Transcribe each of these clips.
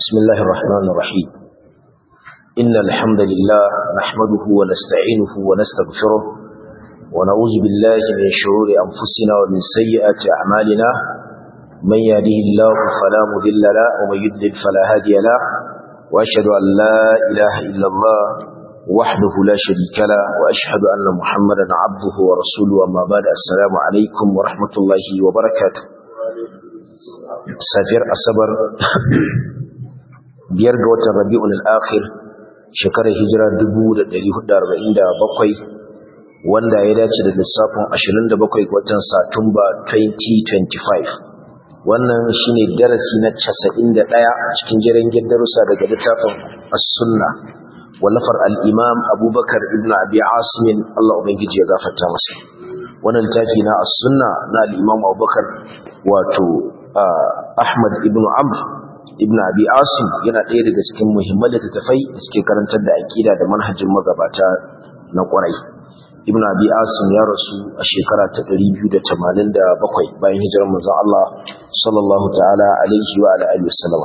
بسم الله الرحمن الرحيم إن الحمد لله نحمده ونستعينه ونستغفره ونعوذ بالله من شرور أنفسنا ومن سيئات أعمالنا من يهده الله فلا مضل له ومن يضلل فلا هادي له وأشهد أن لا إله إلا الله وحده لا شريك له وأشهد أن محمدا عبده ورسوله أما بعد السلام عليكم ورحمة الله وبركاته safiyar asabar biyar ga watan rabi'un al-akhir shekarar hijira 1447 wanda ya dace da lissafin 27 ga watan satumba 2025 wannan shine darasi na 91 cikin jirgin darussa daga littafin as-sunna wallafar al-imam abubakar ibn abi asim Allah ubangiji ya gafarta masa wannan littafi na as-sunna na al-imam abubakar wato Ahmad ibn Amr ibn Abi Asim yana ɗaya daga cikin muhimman littattafai da suke karantar da aƙida da manhajin magabata na ƙwarai. Ibn Abi Asim ya rasu a shekara ta 287 bayan hijirar manzon Allah sallallahu ta'ala alaihi wa alihi wasallam.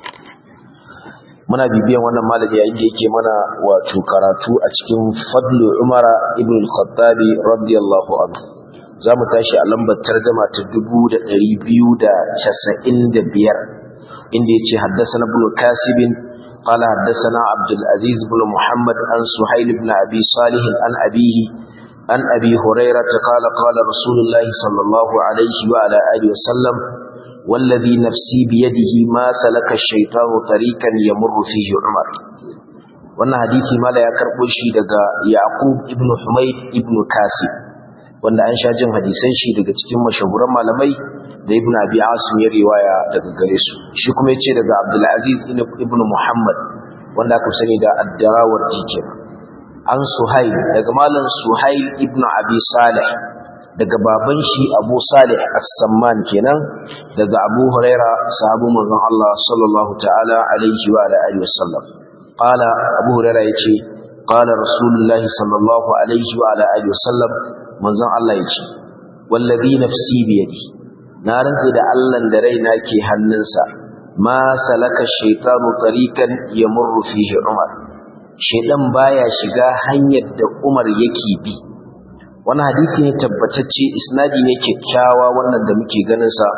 Muna bibiyan wannan malami yayin da yake mana wato karatu a cikin Fadlu Umara ibn al-Khattabi radiyallahu anhu. za mu tashi a lambar tarjama ta dubu da ɗari biyu da casa'in da biyar inda ya ce haddasa na bulu kasibin قال حدثنا عبد العزيز بن محمد عن سهيل بن أبي صالح عن أبيه عن أبي هريرة قال قال رسول الله صلى الله عليه وعلى آله وسلم والذي نفسي بيده ما سلك الشيطان طريقا يمر فيه عمر wannan hadisi mala ya karɓo shi daga Yaqub ibn Humayd ibn Kasib wanda an sha jin hadisan shi daga cikin mashahuran malamai da ibn abi asim ya riwaya daga gare su shi kuma yace daga abdul aziz ibn muhammad wanda aka sani da ad-darawar jikin an suhail daga malam suhail ibn abi salih daga baban shi abu salih as-samman kenan daga abu huraira sahabu manzon Allah sallallahu ta'ala alaihi wa alihi wasallam qala abu huraira yace qala rasulullahi sallallahu alaihi wa alihi wasallam manzon Allah ya ce wallazi nafsi biyadi na rantsa da Allah da raina ke hannunsa ma salaka shaytanu tariqan yamurru fihi umar shaydan baya shiga hanyar da umar yake bi wannan hadisi ne tabbatacce isnadi ne kyakkyawa wannan da muke ganin sa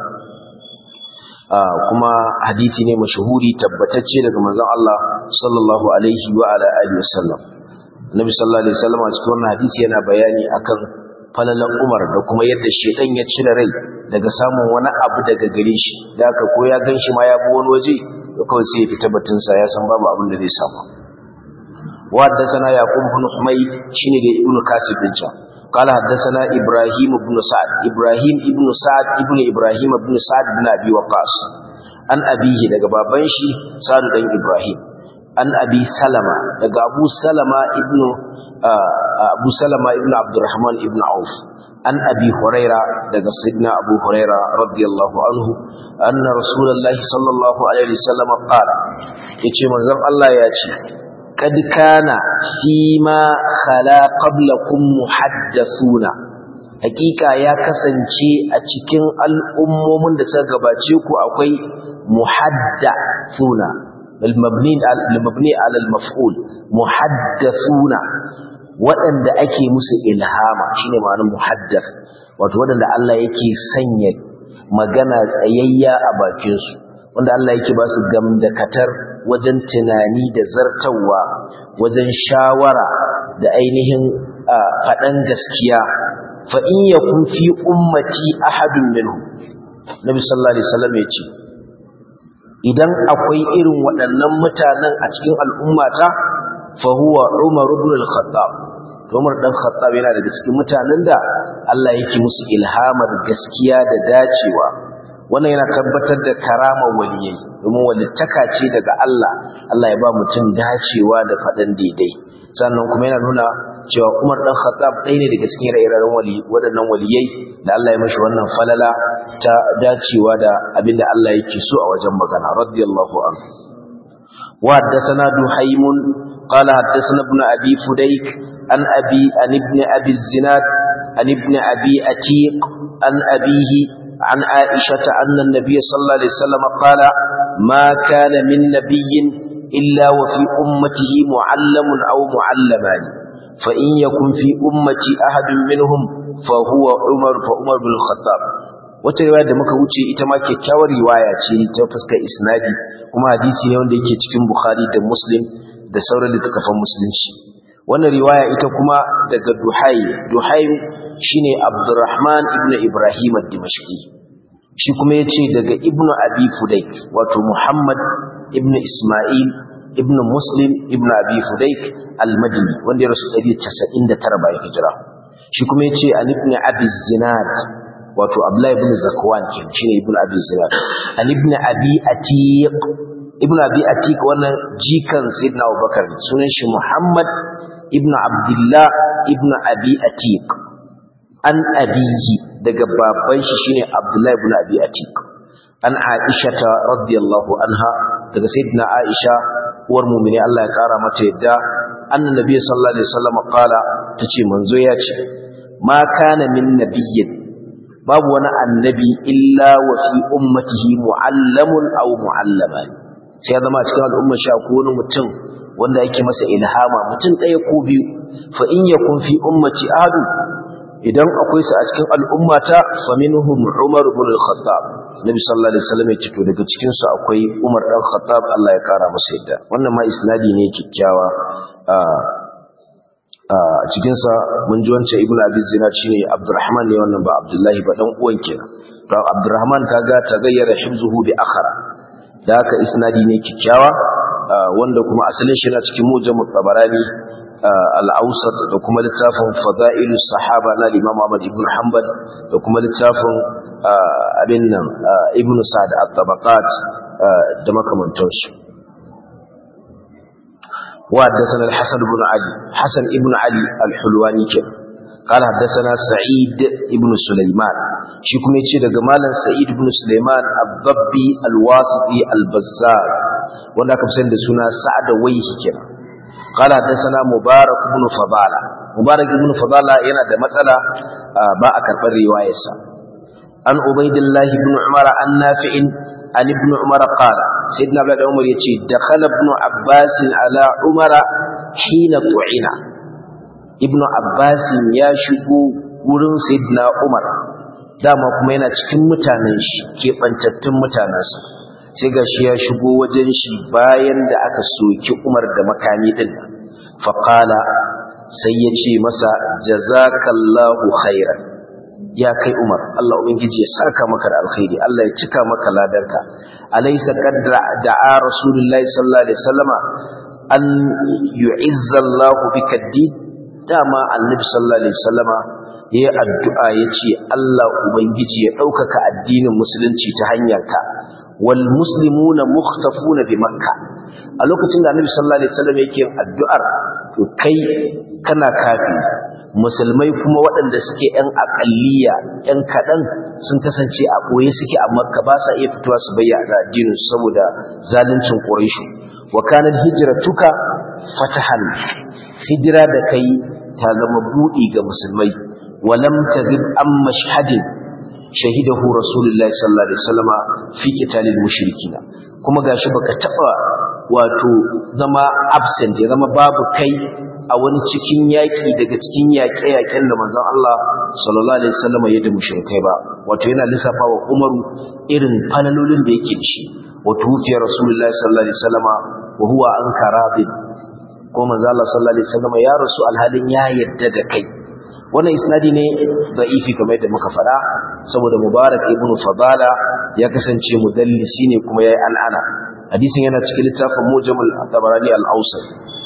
kuma hadisi ne mashhuri tabbatacce daga manzon Allah sallallahu alaihi wa ala alihi wasallam Nabi sallallahu alaihi wasallam a cikin wannan hadisi yana bayani akan falalan Umar da kuma yadda shedan ya cire rai daga samun wani abu daga gare shi da aka ko ya ganshi ma ya bi wani waje to kawai sai ya fita batun sa ya san babu abin da zai samu wa haddathana yaqub ibn humayd shine da ibn kasib din can قال حدثنا ابراهيم بن سعد ابراهيم ابن سعد ابن ابراهيم بن سعد بن ابي وقاص an abihi daga baban shi sa'd dan ibrahim an abi salama daga abu salama ibnu abu salama ibnu abdurrahman ibnu auf an abi huraira daga sayyidina abu huraira radiyallahu anhu anna rasulullahi sallallahu alaihi wasallam qala yace manzon Allah ya ce kad kana fi ma khala qablakum muhaddathuna hakika ya kasance a cikin al'ummomin da suka gabace ku akwai muhaddathuna المبني المبني على المفعول محدثون waɗanda ake musu ilhama shine ma'anar muhaddath wato waɗanda Allah yake sanya magana tsayayya a bakin su wanda Allah yake ba su gamdakatar wajen tunani da zartawa wajen shawara da ainihin faɗan gaskiya fa in yakun fi ummati ahadun minhum nabi sallallahu alaihi wasallam ya ce idan akwai irin waɗannan mutanen a cikin al'ummata fa huwa Umar ibn al-Khattab Umar dan Khattab yana daga cikin mutanen da Allah yake musu ilhamar gaskiya da dacewa wannan yana tabbatar da karamar waliyai domin walittaka ce daga Allah Allah ya ba mutum dacewa da faɗan daidai sannan kuma yana nuna cewa Umar dan Khattab ɗaya ne daga cikin ire-iren wali waɗannan waliyai da Allah ya mashi wannan falala ta dacewa da abinda Allah yake so a wajen magana radiyallahu anhu wa haddathana duhaymun qala haddathana ibn abi fudayk an abi an ibn abi zinad عن ابن أبي أتيق عن أبيه عن عائشة أن النبي صلى الله عليه وسلم قال ما كان من نبي إلا وفي أمته معلم أو معلمان فإن يكن في أمتي أحد منهم فهو عمر فعمر بن الخطاب wata riwaya da muka wuce ita ma kyakkyawar riwaya ce ta fuskar isnadi kuma hadisi ne wanda yake cikin Bukhari da Muslim da sauran littattafan musulunci wannan riwaya ita kuma daga Duhai Duhai shine Abdurrahman ibn Ibrahim ad-Dimashqi shi kuma yace daga Ibn Abi Fudayk wato Muhammad ibn Isma'il ibn Muslim ibn Abi Fudayk al-Madini wanda ya rasu 199 bayan hijira shi kuma yace an ibn Abi Zinad wato Abdullah ibn Zakwan kenan shine ibn Abi Zinad an ibn Abi Atiq ibn Abi Atiq wannan jikan Sayyidina Abubakar sunan shi Muhammad ibn Abdullah ibn Abi Atiq an abihi daga baban shi shine Abdullah ibn Abi Atiq an Aisha radiyallahu anha daga Sayyidina Aisha uwar mu'mini Allah ya kara mata yadda annabi sallallahu alaihi wasallam qala tace manzo ya ce ma kana min nabiyyin babu wani annabi illa wa fi ummatihi muallamun aw muallama sai ya zama cikin al'ummar shi ko wani mutum wanda yake masa ilhama mutum ɗaya ko biyu fa in yakun fi ummati ahadu idan akwai su a cikin al'ummata fa minhum umar ibn al-khattab nabi sallallahu alaihi wasallam ya ce to daga cikin su akwai umar dan khattab Allah ya kara masa yadda wannan ma isnadi ne kikkiawa a cikinsa mun ji wancan ibnu abi zinad shine abdurrahman ne wannan ba abdullahi ba dan uwan kenan to abdurrahman kaga tagayyara hifzuhu bi akhara da haka isnadi ne kikkiawa wanda kuma asalin shi na cikin mujammu tabarani al-awsat da kuma littafin fadailus sahaba na imam ahmad ibn hanbal da kuma littafin abin nan ibn sa'd at-tabaqat da makamantansu وحدثنا الحسن بن علي حسن ابن علي الحلواني كان قال حدثنا سعيد ابن سليمان shi kuma yace daga malam Sa'id ibn Sulaiman al-Dabbi al-Wasiti al-Bazzar wanda aka fi da suna Sa'ad Waihi kenan qala hadathana Mubarak ibn Fadala Mubarak ibn Fadala yana da matsala ba a karɓar riwayarsa an Ubaidillah ibn Umar an Nafi'in an ibn Umar qala sayyidina Abdullah Umar yace dakhala ibn Abbas ala Umar hina tu'ina ibn Abbas ya shigo wurin sayyidina Umar dama kuma yana cikin mutanen shi keɓantattun mutanensa sai ga shi ya shigo wajen shi bayan da aka soki umar da makami ɗin faƙala sai ya ce masa jazakallahu khairan ya kai umar Allah ubangiji ya saka maka da alkhairi Allah ya cika maka ladarka alaysa qadra da'a rasulullahi sallallahu alaihi wasallama an yu'izza Allahu bika ad-din dama annabi sallallahu alaihi wasallama ya yi addu'a ya ce Allah Ubangiji ya ɗaukaka addinin musulunci ta hanyarka wal muslimu na mukhtafu na bi makka a lokacin da annabi sallallahu alaihi wasallam yake addu'ar to kai kana kafi musulmai kuma waɗanda suke ‘yan aƙalliya ‘yan kaɗan sun kasance a ɓoye suke a makka ba sa iya fitowa su bayyana addinin saboda zaluncin ƙuraishu wa kanar hijiratuka fatahan hijira da kai ta zama buɗi ga musulmai ولم تغب عن مشهد شهده رسول الله صلى الله عليه وسلم في قتال المشركين kuma gashi baka taba wato zama absent ya zama babu kai a wani cikin yaki daga cikin yaƙe-yaƙen da manzon Allah sallallahu alaihi wasallam ya da mushrikai ba wato yana lissafa wa Umaru irin falalolin da yake shi wato hufiya Rasulullahi sallallahu alaihi wasallam wa huwa ankarabin ko manzon Allah sallallahu alaihi wasallam ya rasu alhalin ya yadda da kai wannan isnadi ne da'ifi kamar yadda muka faɗa saboda mubarak ibnu fadala ya kasance mudallisi ne kuma yayi an'ana hadisin yana cikin littafin mujamul tabarani al-awsat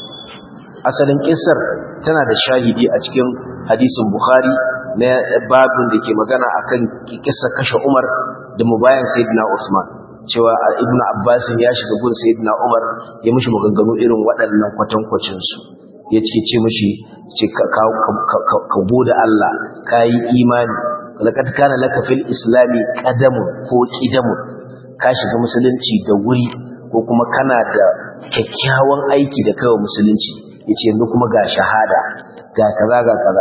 asalin kissar tana da shahidi a cikin hadisin bukhari na babin da ke magana akan kissa kashe umar da mubayan sayyidina usman cewa ibnu abbas ya shiga gun sayyidina umar ya mishi maganganu irin waɗannan kwatankwacin su ya ce ce mashi ce ka gode Allah ka yi imani laƙad kana laka fil islami ƙadamun ko ƙidamun ka shiga musulunci da wuri ko kuma kana da kyakkyawan aiki da kawai musulunci ya ce yanzu kuma ga shahada ga kaza ga kaza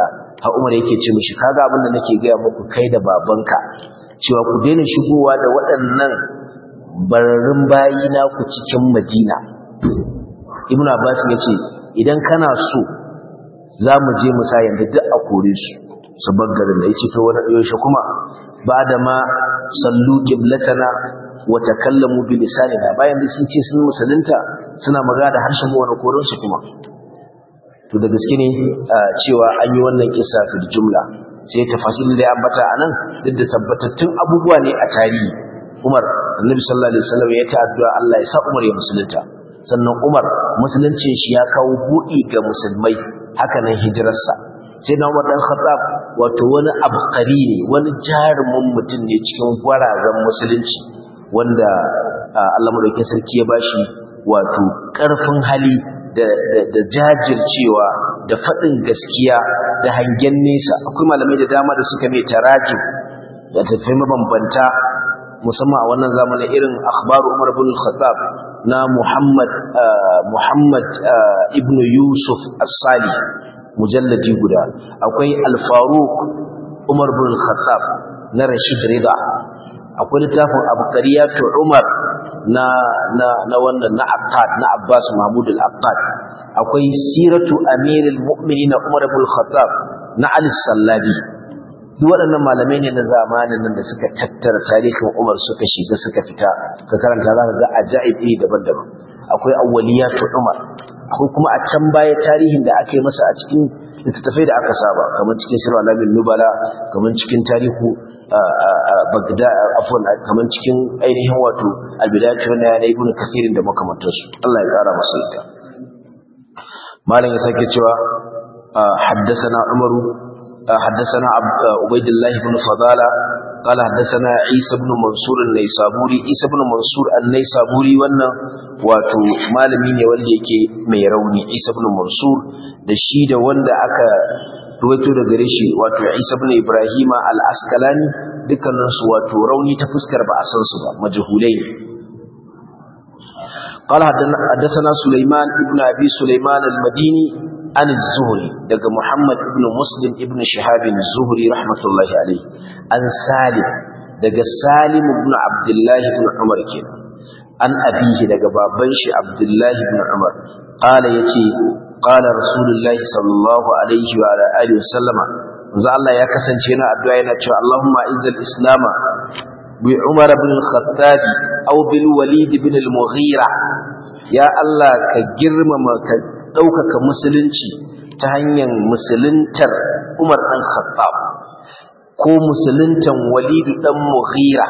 ha Umar yake ce mishi kaga abin da nake gaya muku kai da babanka cewa ku daina shigowa da waɗannan bararrun bayi na ku cikin Madina Ibn Abbas ya ce idan kana so za mu je mu sa yanda duk a kore su su garin da yace to wani yaushe kuma ba da ma sallu qiblatana wa takallamu bi lisanina bayan da sun ce sun musulunta suna magana da harshen mu wani koron su kuma to da gaske ne cewa an yi wannan kisa fil jumla sai tafasil da ya ambata anan duk da tabbatattun abubuwa ne a tarihi Umar Annabi sallallahu alaihi wasallam ya ta addu'a Allah ya sa Umar ya musulunta sannan Umar musuluncin shi ya kawo buɗi ga musulmai haka nan hijirarsa sai na Umar dan Khattab wato wani abqari ne wani jarumin mutum ne cikin gwarazan musulunci wanda Allah madaukakin sarki ya bashi wato ƙarfin hali da jajircewa da faɗin gaskiya da hangen nesa akwai malamai da dama da suka mai tarajin da tafai mabambanta musamman a wannan zamanin irin akhbaru Umar ibn al-Khattab na Muhammad Muhammad ibn Yusuf as-Salih mujalladi guda akwai al-Faruq Umar ibn al-Khattab na Rashid Rida akwai littafin Abqariyatu Umar na na na wannan na Aqad na Abbas Mahmud al-Aqad akwai Siratu Amirul Mu'minin Umar ibn al-Khattab na Ali Sallabi duk waɗannan malamai ne na zamanin nan da suka tattara tarihin Umar suka shiga suka fita ka karanta za ka ga ajaib iri daban-daban akwai awwaliyatu Umar akwai kuma a can baya tarihin da aka yi masa a cikin littattafai da aka saba kamar cikin sirwa alamin nubala kamar cikin tarihu bagda afwan kamar cikin ainihin wato albidayatu na yana ibn kathirin da makamantarsu Allah ya kara masa ita malam ya sake cewa حدثنا عمر حدثنا عبيد الله بن فضالة قال حدثنا عيسى بن منصور النيسابوري عيسى بن منصور النيسابوري wannan wato malami ne wanda yake mai rauni Isa ibn Mansur da shi da wanda aka ruwaito da gare shi wato Isa ibn Ibrahim al-Asqalani dukkanin su wato rauni ta fuskar ba a san su ba majhulai قال حدثنا سليمان ابن أبي سليمان المديني عن الزهري دق محمد ابن مسلم ابن شهاب الزهري رحمة الله عليه عن سالم دق سالم ابن عبد الله بن عمر كنا عن أبيه دق بابنش عبد الله بن عمر قال يتي قال رسول الله صلى الله عليه وعلى آله وسلم manzo Allah ya kasance yana addu'a yana cewa Allahumma izzil islam bi Umar ibn al-Khattab aw bil Walid ibn al-Mughira ya Allah ka girmama ka ɗaukaka musulunci ta hanyar musuluntar Umar ɗan Khattab ko musuluntan Walidu ɗan Mughira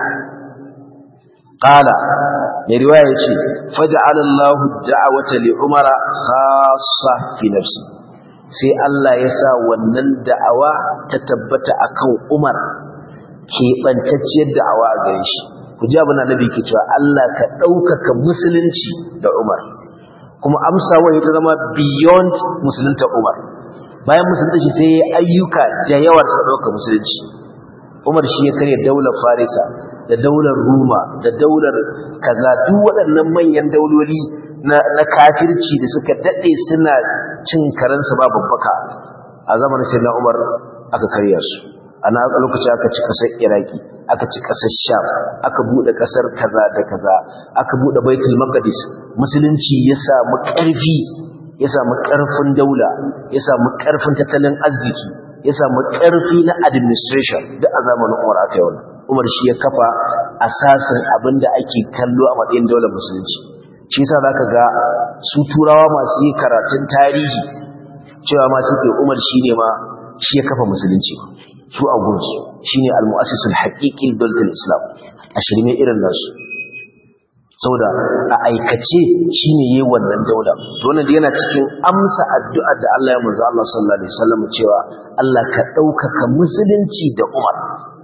qala mai riwaya yace faj'ala Allahu da'wata li Umar khassa fi nafsi sai Allah ya sa wannan da'awa ta tabbata akan Umar keɓantacciyar da'awa a gare shi ku ji abin annabi ke cewa Allah ka ɗaukaka musulunci da Umar kuma amsa wani ta zama beyond musulunta Umar bayan musulunta shi sai ayyuka da yawar sa ɗauka musulunci Umar shi ya karya daular Farisa da daular Roma da daular kaza duk waɗannan manyan dauloli na, na kafirci da suka daɗe suna cin karansa ba babbaka a zamanin sai na Umar aka karya su ana lokaci aka ci kasar Iraki aka ci kasar Sham aka bude kasar kaza da kaza aka bude Baitul Maqdis musulunci ya samu ƙarfi ya samu ƙarfin daula ya samu ƙarfin tattalin arziki ya samu ƙarfi na administration duk a zamanin Umar aka yi wannan Umar shi ya kafa asasin abinda ake kallo a matsayin daular musulunci shi yasa zaka ga su turawa masu yi karatun tarihi cewa ma suke Umar shine ma shi ya kafa musulunci su a gunsu shine al-mu'assisul haqiqi dawlatul islam a shirme irin nasu saboda a aikace shine yayin wannan daula to wannan yana cikin amsa addu'ar da Allah ya manzo Allah sallallahu alaihi wasallam cewa Allah ka daukaka musulunci da Umar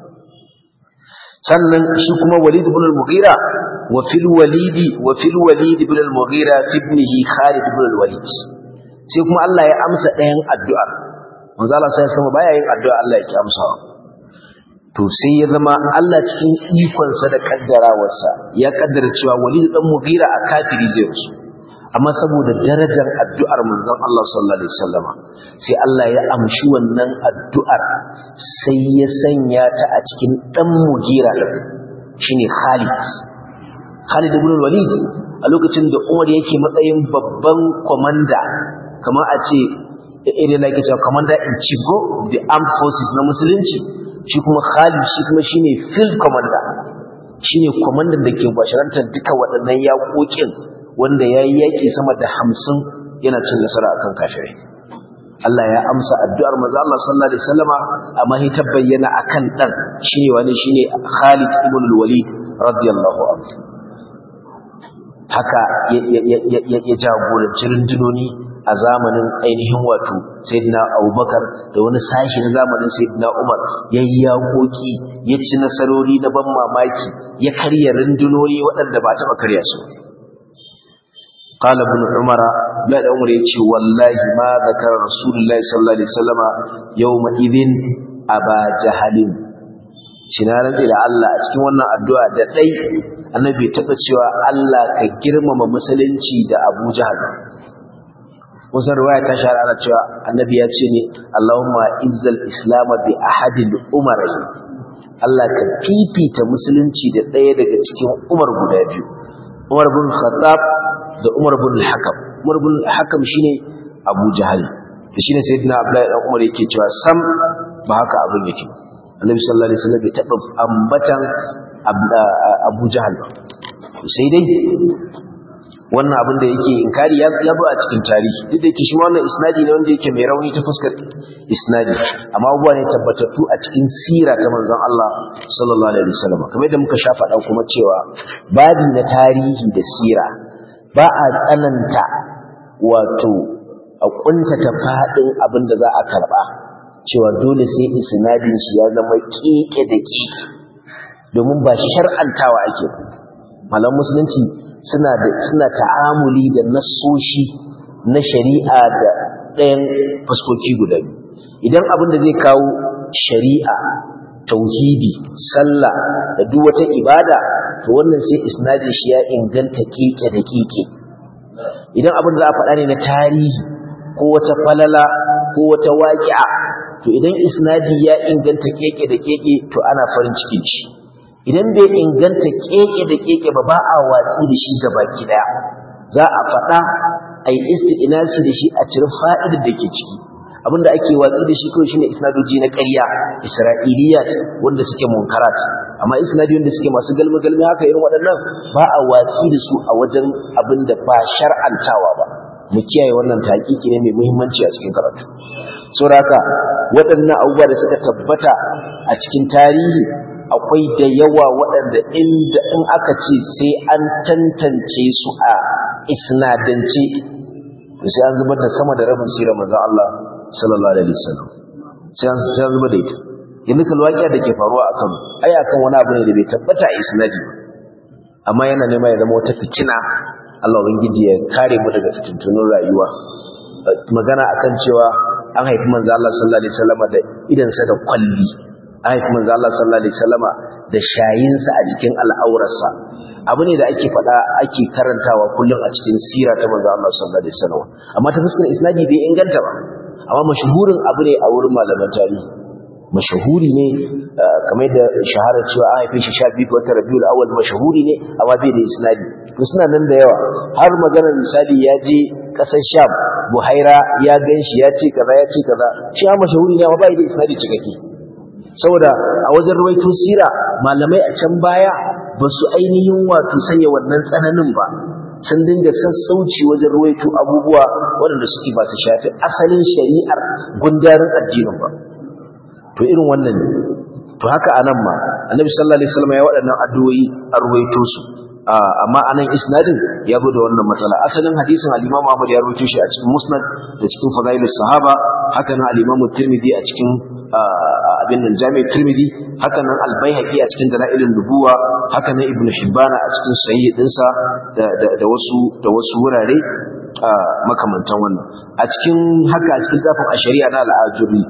sannan shi kuma Walid ibn al-Mughira wa fil Walid wa fil Walid ibn al-Mughira ibnihi Khalid ibn al-Walid sai kuma Allah ya amsa ɗayan addu'ar manzo Allah sai ya baya yin addu'a Allah yake amsawa to sai ya zama Allah cikin ikon sa da kaddarawarsa ya kaddara cewa Walid dan Mughira a kafiri zai rusu amma saboda darajar addu'ar manzon Allah sallallahu alaihi wasallama sai Allah ya amshi wannan addu'ar sai ya sanya ta a cikin dan mugira din shine Khalid Khalid ibn Walid a lokacin da Umar yake matsayin babban komanda kamar a ce irin like cewa commander in chief go the armed forces na musulunci shi kuma Khalid shi kuma shine field commander shine kwamandan da ke basharantar duka waɗannan yaƙoƙin wanda ya yi yaƙi sama da hamsin yana cin nasara akan kafirai Allah ya amsa addu'ar maza Allah sallallahu alaihi wasallama amma ya ta bayyana akan dan shine wani shine Khalid ibn al-Walid radiyallahu anhu haka ya jagoranci rundunoni a zamanin ainihin wato sayyidina Abubakar da wani sashi na zamanin sayyidina Umar yayi yaƙoƙi ya ci nasarori na ban mamaki ya karya rundunoni waɗanda ba taɓa karya su قال ابن عمر لا عمر يجي والله ما ذكر رسول الله صلى الله عليه وسلم يومئذ أبا جهل shinaran da Allah a cikin wannan addu'a da dai annabi taɓa cewa Allah ka girmama musulunci da Abu Jahal wasu riwaya ta shahara ana cewa annabi ya ce ne Allahumma izzal islam bi ahadil umar Allah ka fifita musulunci da ɗaya daga cikin umar guda biyu Umar bin Khattab da Umar bin Hakam Umar bin Hakam shine Abu Jahal shine sayyidina Abdullahi dan Umar yake cewa sam ba haka abin yake Annabi sallallahu alaihi wasallam bai taɓa ambatan Abu Jahal sai dai wannan abin da yake inkari ya zo a cikin tarihi duk da yake shi wannan isnadi ne wanda yake mai rauni ta fuskar isnadi amma abubuwa ne tabbatattu a cikin sira ta manzon Allah sallallahu alaihi wasallam kamar yadda muka sha faɗa kuma cewa babi na tarihi da sira ba a tsananta wato a kuntata faɗin abin da za a karɓa cewa dole sai isnadin shi ya zama keke da keke domin ba shar'antawa ake malam musulunci suna da suna ta'amuli da nassoshi na shari'a da ɗayan fuskoki guda biyu idan abin da zai kawo shari'a tauhidi sallah da duk wata ibada to wannan sai isnadin shi ya inganta keke da keke idan abin da za a faɗa ne na tarihi ko wata falala ko wata waƙi'a to idan isnadi ya inganta keke da keke to ana farin cikin shi idan bai inganta keke da keke ba ba a watsi da shi gaba daya za a faɗa a yi isti'inasi da shi a cire fa'idar da ke ciki abinda ake watsi da shi kawai shine isnadoji na ƙarya isra'iliyat wanda suke munkarat amma isnadi wanda suke masu galmi galmi haka irin waɗannan ba a watsi da su a wajen abin da ba shar'antawa ba mu kiyaye wannan taƙiƙi ne mai muhimmanci a cikin karatu saboda haka waɗannan abubuwa da suka tabbata a cikin tarihi akwai da yawa waɗanda inda in aka ce sai an tantance su a isnadance sai an zubar da sama da rabin sirar manzon Allah sallallahu alaihi wasallam sai an sai an zubar da ita yanzu kalwaƙiya da ke faruwa a Kano ai akan wani abu ne da bai tabbata a isnadi amma yana nema ya zama wata fitina Allah ubangiji ya kare mu daga fitintunun rayuwa magana akan cewa an haifi manzo Allah sallallahu alaihi wasallam da idansa da kwalli an haifi manzo Allah sallallahu alaihi wasallama da shayinsa a jikin al'aurarsa abu ne da ake faɗa ake karantawa kullum a cikin sira ta manzo Allah sallallahu alaihi wasallam amma ta fuskar isnadi bai inganta ba amma mashhurin abu ne a wurin malaman tarihi mashahuri ne kamar da shahara cewa an haife shi 12 ga watan Rabiul Awwal mashahuri ne amma bai da isnadi to suna nan da yawa har maganar misali ya je kasar Sham Buhaira ya ganshi ya ce kaza ya ce kaza shi ma mashahuri ne amma bai da isnadi cikakke saboda a wajen ruwaito sira malamai a can baya ba su ainihin wato sanya wannan tsananin ba sun dinga sassauci wajen ruwaito abubuwa waɗanda suke ba su shafi asalin shari'ar gundarin addinin ba to irin wannan ne to haka anan ma annabi sallallahu alaihi wasallam ya waɗannan addu'o'i an ruwaito su amma anan isnadin ya zo da wannan matsala asalin hadisin al-Imam Ahmad ya ruwaito shi a cikin Musnad da cikin Fadailus Sahaba haka nan al-Imam Tirmidhi a cikin abin nan Jami' Tirmidhi haka nan Al-Baihaqi a cikin Dalailun Nubuwa haka nan Ibn Hibban a cikin Sahih dinsa da da wasu da wasu wurare makamantan wannan a cikin haka a cikin zafin ashari'a na al-Ajuri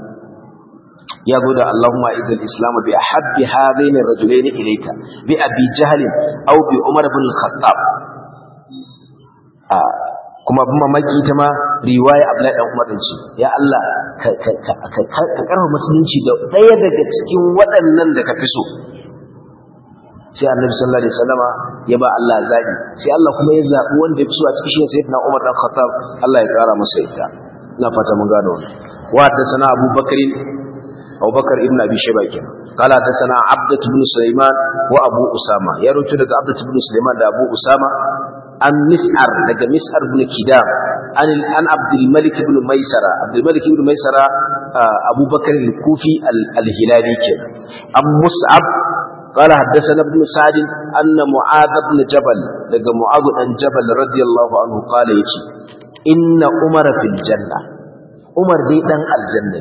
ya zo da Allahumma idil islam bi ahabbi hadain ar-rajulain ilayka bi abi jahl aw bi umar ibn al-khattab kuma abin mamaki ita ma riwaya Abdullahi dan Umar din ce ya Allah ka ka ka ka karfa musulunci da ɗaya daga cikin waɗannan da ka fi so sai annabi sallallahu alaihi wasallama ya ba Allah zabi sai Allah kuma ya zabi wanda ya fi so a cikin shi sayyidina Umar dan Khattab Allah ya kara masa ita ina fata mun gano wannan wa hadathana Abu Bakr Abu Bakar ibn Abi Shayba kenan قال حدثنا عبدة بن سليمان وأبو أسامة يروي daga عبدة بن سليمان da Abu Usama an Mis'ar daga Mis'ar ibn Kidam an an Abdul Malik ibn Maisara Abdul Malik ibn Maisara Abu Bakar al-Kufi al-Hilali kenan an Mus'ab قال حدثنا ابن سعد أن معاذ بن جبل لقى معاذ بن جبل رضي الله عنه قال يجي إن عمر في الجنة عمر دي دان الجنة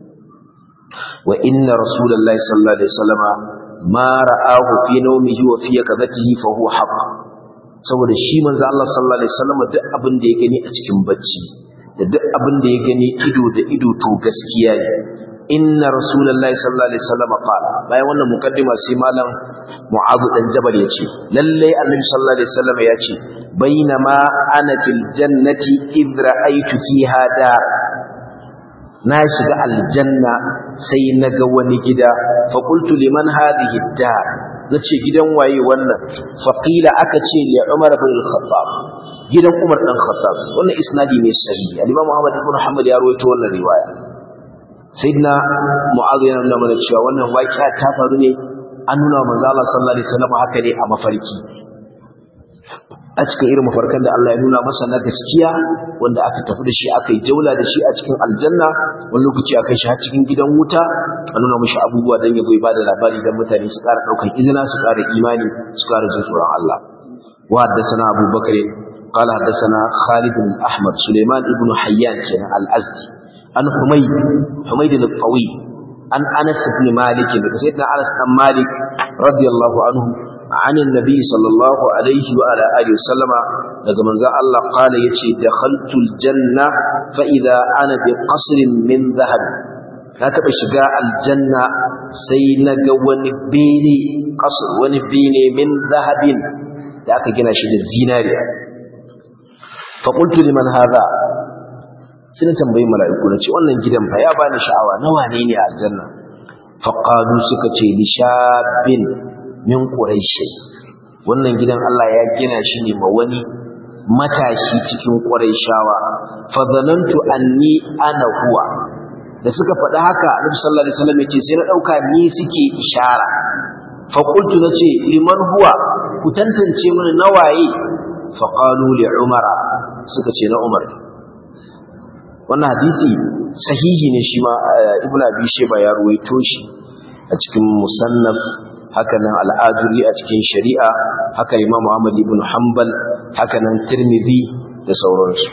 وإن رسول الله صلى الله عليه وسلم ما رآه في نومه وفي يقظته فهو حق saboda shi manzo Allah sallallahu alaihi wasallam duk abin da ya gani a cikin bacci da duk abin da ya gani ido da ido to gaskiya ne inna rasulullahi sallallahu alaihi wasallam qala bayan wannan mukaddima sai malam mu'adh dan jabal yace lalle annabi sallallahu alaihi wasallam yace bainama ana fil jannati idh ra'aytu fiha dar na shiga aljanna sai naga wani gida fa qultu liman hadhihi dar nace gidan waye wannan fa qila aka ce li umar ibn al-khattab gidan umar dan khattab wannan isnadi ne sahihi al-imam muhammad ibn hanbal ya rawaito wannan riwaya sayyidina mu'adh yana nuna mana cewa wannan waqi'a ta faru ne an nuna wa manzo Allah sallallahu alaihi wasallam haka ne a mafarki a cikin irin mafarkan da Allah ya nuna masa na gaskiya wanda aka tafi da shi aka yi jaula da shi a cikin aljanna wani lokaci aka shi har cikin gidan wuta a nuna mashi abubuwa don ya zo ya bada labari don mutane su ƙara ɗaukar izina su ƙara imani su ƙara jin tsoron Allah wa haddasana Abu Bakar قال حدثنا خالد بن أحمد سليمان بن حيان كان الأزدي عن حميد حميد الطويل عن أنس بن مالك سيدنا أنس بن مالك رضي الله عنه عن النبي صلى الله عليه وعلى آله وسلم daga manzo Allah qala yace dakhaltu aljanna fa idha ana bi qasrin min dhahab na taba shiga aljanna sai naga wani bene qasr wani bene min dhahabin da aka gina shi da zinariya fa qultu liman hadha sai na tambayi mala'iku na ce wannan gidan fa ya bani sha'awa na wane ne a aljanna fa qalu suka ce li shabin min quraishi wannan gidan Allah ya gina shi ne ma wani matashi cikin quraishawa fa zanantu anni ana huwa da suka faɗi haka Annabi sallallahu alaihi wasallam yace sai na dauka ni suke ishara fa qultu nace liman huwa ku tantance mini nawaye fa qalu li umara suka ce na umar wannan hadisi sahihi ne shi ma ibnu abi shayba ya ruwaito shi a cikin musannaf haka nan al'aduri a cikin shari'a haka imam Muhammad ibn Hanbal haka nan Tirmidhi da sauransu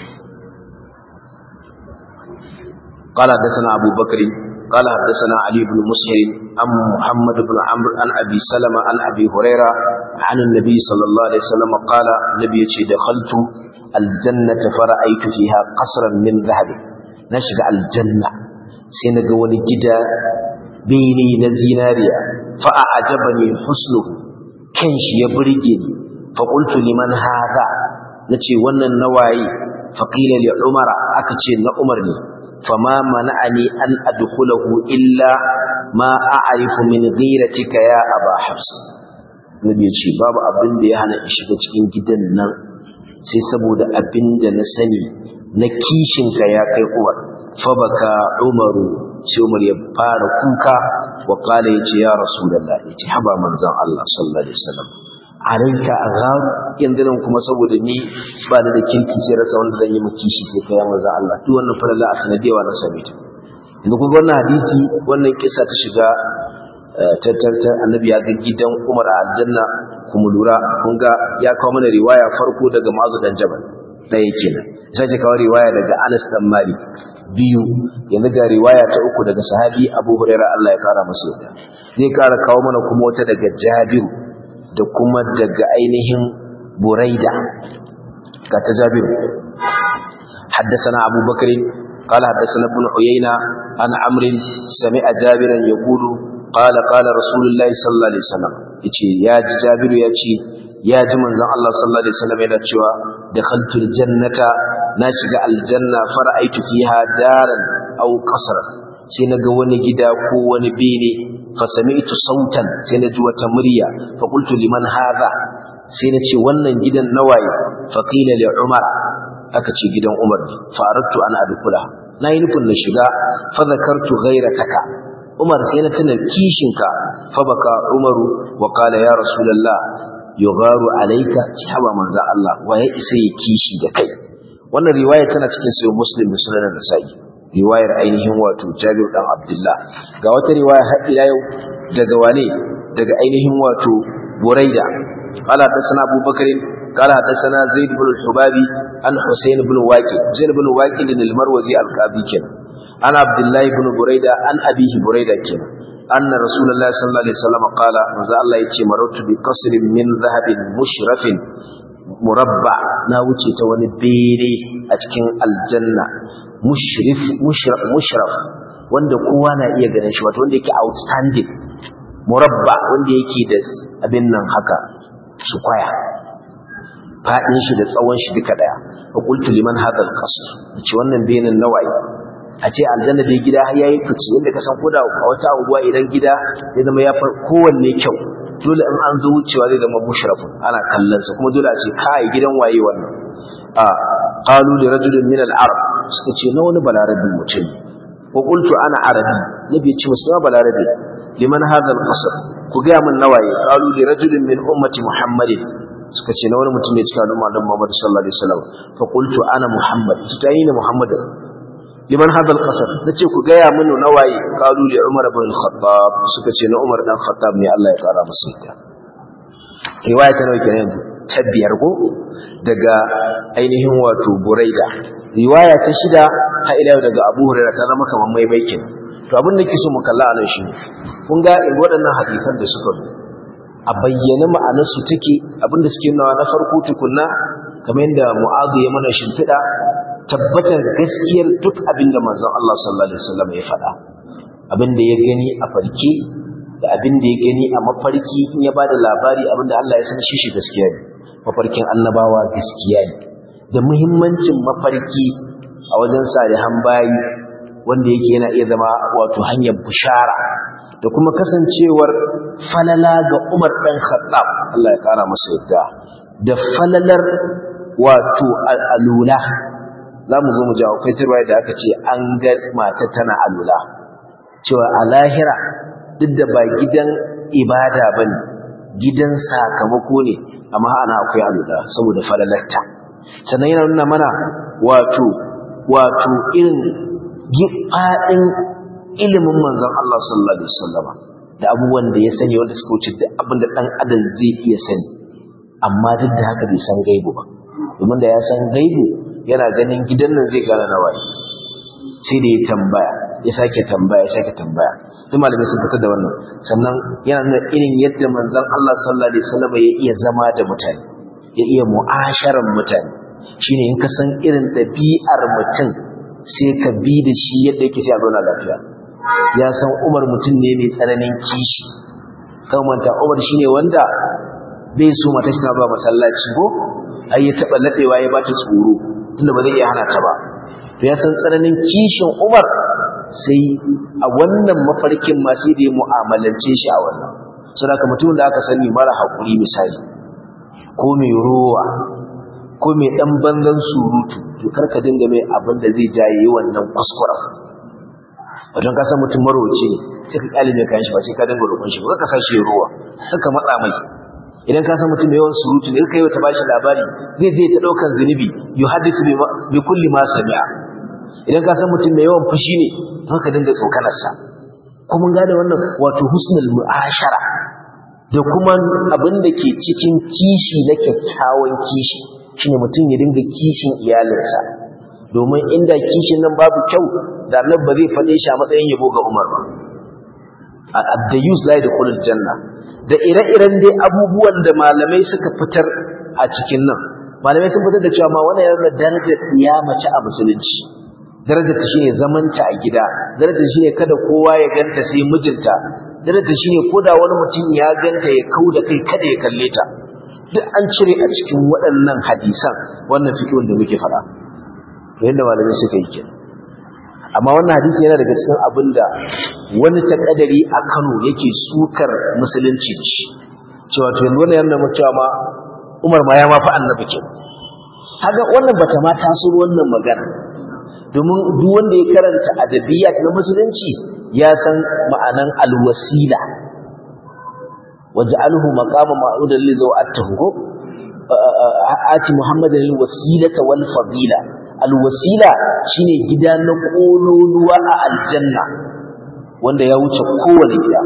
قال حدثنا أبو بكر قال حدثنا علي بن مسهر عن محمد بن عمرو عن أبي سلمة عن أبي هريرة عن النبي صلى الله عليه وسلم قال النبي دخلت الجنة فرأيت فيها قصرا من ذهب نشد الجنة سنة ونجد بيني نزيناريا فأعجبني حسنه كنش يبرجني فقلت لمن هذا نتي ونن النواعي فقيل لعمر أكتشي لعمرني فما منعني أن أدخله إلا ما أعرف من غيرتك يا أبا حفص نبي يتشي بابا أبن دي هانا إشغى cikin gidan nan sai saboda abin da na sani na kishinka ya kai uwar fa baka umaru sai umar ya fara kuka wa kala yace ya rasulullah yace haba manzon Allah sallallahu alaihi wasallam alayka aghar yanzu nan kuma saboda ni ba da kirki sai rasa wanda zan yi miki shi sai kai manzon Allah duk wannan falala a sanadiyawa na sami ta yanzu kun ga wannan hadisi wannan kissa ta shiga tattarta annabi ya ga gidan Umar a aljanna kuma lura kun ga ya kawo mana riwaya farko daga Mu'adh dan Jabal ɗaya kenan sai ya kawo riwaya daga Anas dan Malik biyu yanzu ga riwaya ta uku daga sahabi Abu Huraira Allah ya kara masa yadda zai kara kawo mana kuma wata daga Jabir da kuma daga ainihin Buraida ga ta Jabir حدثنا أبو بكر قال حدثنا ابن عيينة عن عمرو سمع جابرا يقول قال قال رسول الله صلى الله عليه وسلم يجي يا جابر يجي ya ji manzon Allah sallallahu alaihi wasallam yana cewa dakhaltul jannata na shiga aljanna fara'aitu fiha daran aw qasran sai naga wani gida ko wani bene fa sami'tu sautan sai na ji wata murya fa qultu liman hadha sai na ce wannan gidan nawaye fa qila li umar aka ce gidan umar ne fa aradtu an adkhula na yi nufin na shiga fa zakartu ghairataka umar sai na tuna kishinka fa baka umaru wa qala ya rasulullah yugharu alayka sahaba manzo Allah wa ya isa yi kishi da kai wannan riwaya tana cikin sahih muslim da sunan nasa'i riwayar ainihin wato Jabir dan Abdullah ga wata riwaya har ila yau daga wane daga ainihin wato Buraida qala hadathana Abu Bakr qala hadathana Zaid ibn al-Hubabi an Husayn ibn Waqi Zaid ibn Waqi al-Marwazi al-Qadi kenan an Abdullah ibn Buraida an abihi Buraida kenan anna Rasulullah sallallahu alaihi wasallam qala manzo Allah yace maratu bi qasrin min dhahabin mushrafin murabba na wuce ta wani bene a cikin aljanna mushrif mushraf mushraf wanda kowa na iya ganin shi wato wanda yake outstanding murabba wanda yake da abin nan haka su kwaya fadin shi da tsawon shi duka daya fa qultu liman hadha alqasr ce wannan benin nawayi a ce aljanna dai gida har yayi fice inda ka san koda a wata unguwa idan gida ya zama ya far kowanne kyau dole in an zo wucewa zai zama mushrafun ana kallon sa kuma dole a ce kai gidan waye wannan a qalu li rajulin min al-arab suka ce na wani balarabi mutum ko qultu ana arabi nabi ce musu na balarabi liman hadha al-qasr ku ga mun nawaye qalu li rajulin min ummati muhammadin suka ce na wani mutum ne cikin al'umma dan Muhammad sallallahu alaihi wasallam fa qultu ana muhammad ita yi ne muhammad liman hadha al-qasr nace ku ga ya mun nawaye qalu li umar ibn al-khattab suka ce na umar dan khattab ne Allah ya kara masa ita riwaya ta nawa kenan ta biyar ko daga ainihin wato buraida riwaya ta shida ta ila daga abu hurairah ta zama kamar maimaikin to abin da ke so mu kalla anan shi kun ga in waɗannan hadisan da suka zo a bayyana ma'anarsu take abin da suke nawa na farko tukunna kamar yadda mu'adhu ya mana shimfiɗa tabbatar gaskiyar duk abin da manzon Allah sallallahu alaihi wasallam ya faɗa abin da ya gani a farke da abin da ya gani a mafarki in ya bada labari abin da Allah ya san shi shi gaskiya ne mafarkin annabawa gaskiya ne da muhimmancin mafarki a wajen salihan bayi wanda yake yana iya zama wato hanyar bushara da kuma kasancewar falala ga Umar ɗan Khattab Allah ya kara masa yadda da falalar wato alula za mu zo mu ji akwai turwaye da aka ce an ga mata tana alula cewa a lahira duk da ba gidan ibada ba ne gidan sakamako ne amma ana akwai alula saboda falalarta sannan yana nuna mana wato wato irin gifaɗin ilimin manzon Allah sallallahu alaihi wasallam da abubuwan da ya sani wanda suka wuce duk abin da ɗan adam zai iya sani amma duk da haka bai san gaibu ba domin da ya san gaibu yana ganin gidan nan zai gane nawaye sai da ya tambaya ya sake tambaya ya sake tambaya duk malamai sun fitar da wannan sannan yana nuna irin yadda manzon Allah sallallahu alaihi wasallam ya iya zama da mutane ya iya mu'asharan mutane shine in ka san irin ɗabi'ar mutum sai ka bi da shi yadda yake sai a zauna lafiya ya san Umar mutum ne mai tsananin kishi kan manta Umar shine wanda bai so mata shi na ba masallaci ko ai ya taba ladewa ya bata tsoro tunda ba zai iya hana ta ba to ya san tsananin kishin Umar sai a wannan mafarkin ma sai da ya mu'amalance shi a wannan saboda mutum da aka sani mara hakuri misali ko mai ruwa ko mai dan banzan surutu to karka dinga mai abin da zai jaye wannan kuskura wajen ka san mutum marowaci ne sai ka kyale mai kayan shi ba sai ka dinga roƙon shi ba ka sa shi ruwa ka matsa mai idan ka san mutum mai yawan surutu ne kai wata bashi labari zai je ta daukan zunubi yuhaddithu bi kulli ma sami'a idan ka san mutum mai yawan fushi ne to ka dinga tsokanar sa ko mun gane wannan wato husnul mu'ashara da kuma abin da ke cikin kishi na kyakkyawan kishi shine mutum ya dinga kishin iyalinsa domin inda kishin nan babu kyau da Allah ba zai faɗe shi a matsayin yabo ga Umar ba ad-dayus la yadkhulul janna da ire-iren dai abubuwan da malamai suka fitar a cikin nan malamai sun fitar da cewa ma wannan yana darajar iya mace a musulunci darajar ta shine zamanta a gida darajar shine kada kowa ya ganta sai mijinta darajar shine koda wani mutum ya ganta ya kauda kai kada ya kalle ta duk an cire a cikin waɗannan hadisan wannan fikihun da muke faɗa yadda malamai suka yi kenan amma wannan hadisi yana daga cikin abin da wani takadari a Kano yake sukar musulunci shi cewa to yanzu wannan yana mutuwa ma Umar ma ya ma fa annabi ke kaga wannan bata ma taso wannan magana domin duk wanda ya karanta adabiyat na musulunci ya san ma'anan alwasila waj'alhu maqama ma'udan li zawatihi ati muhammadan alwasilata wal fadila alwasila shine gida na kololuwa a aljanna wanda ya wuce kowane gida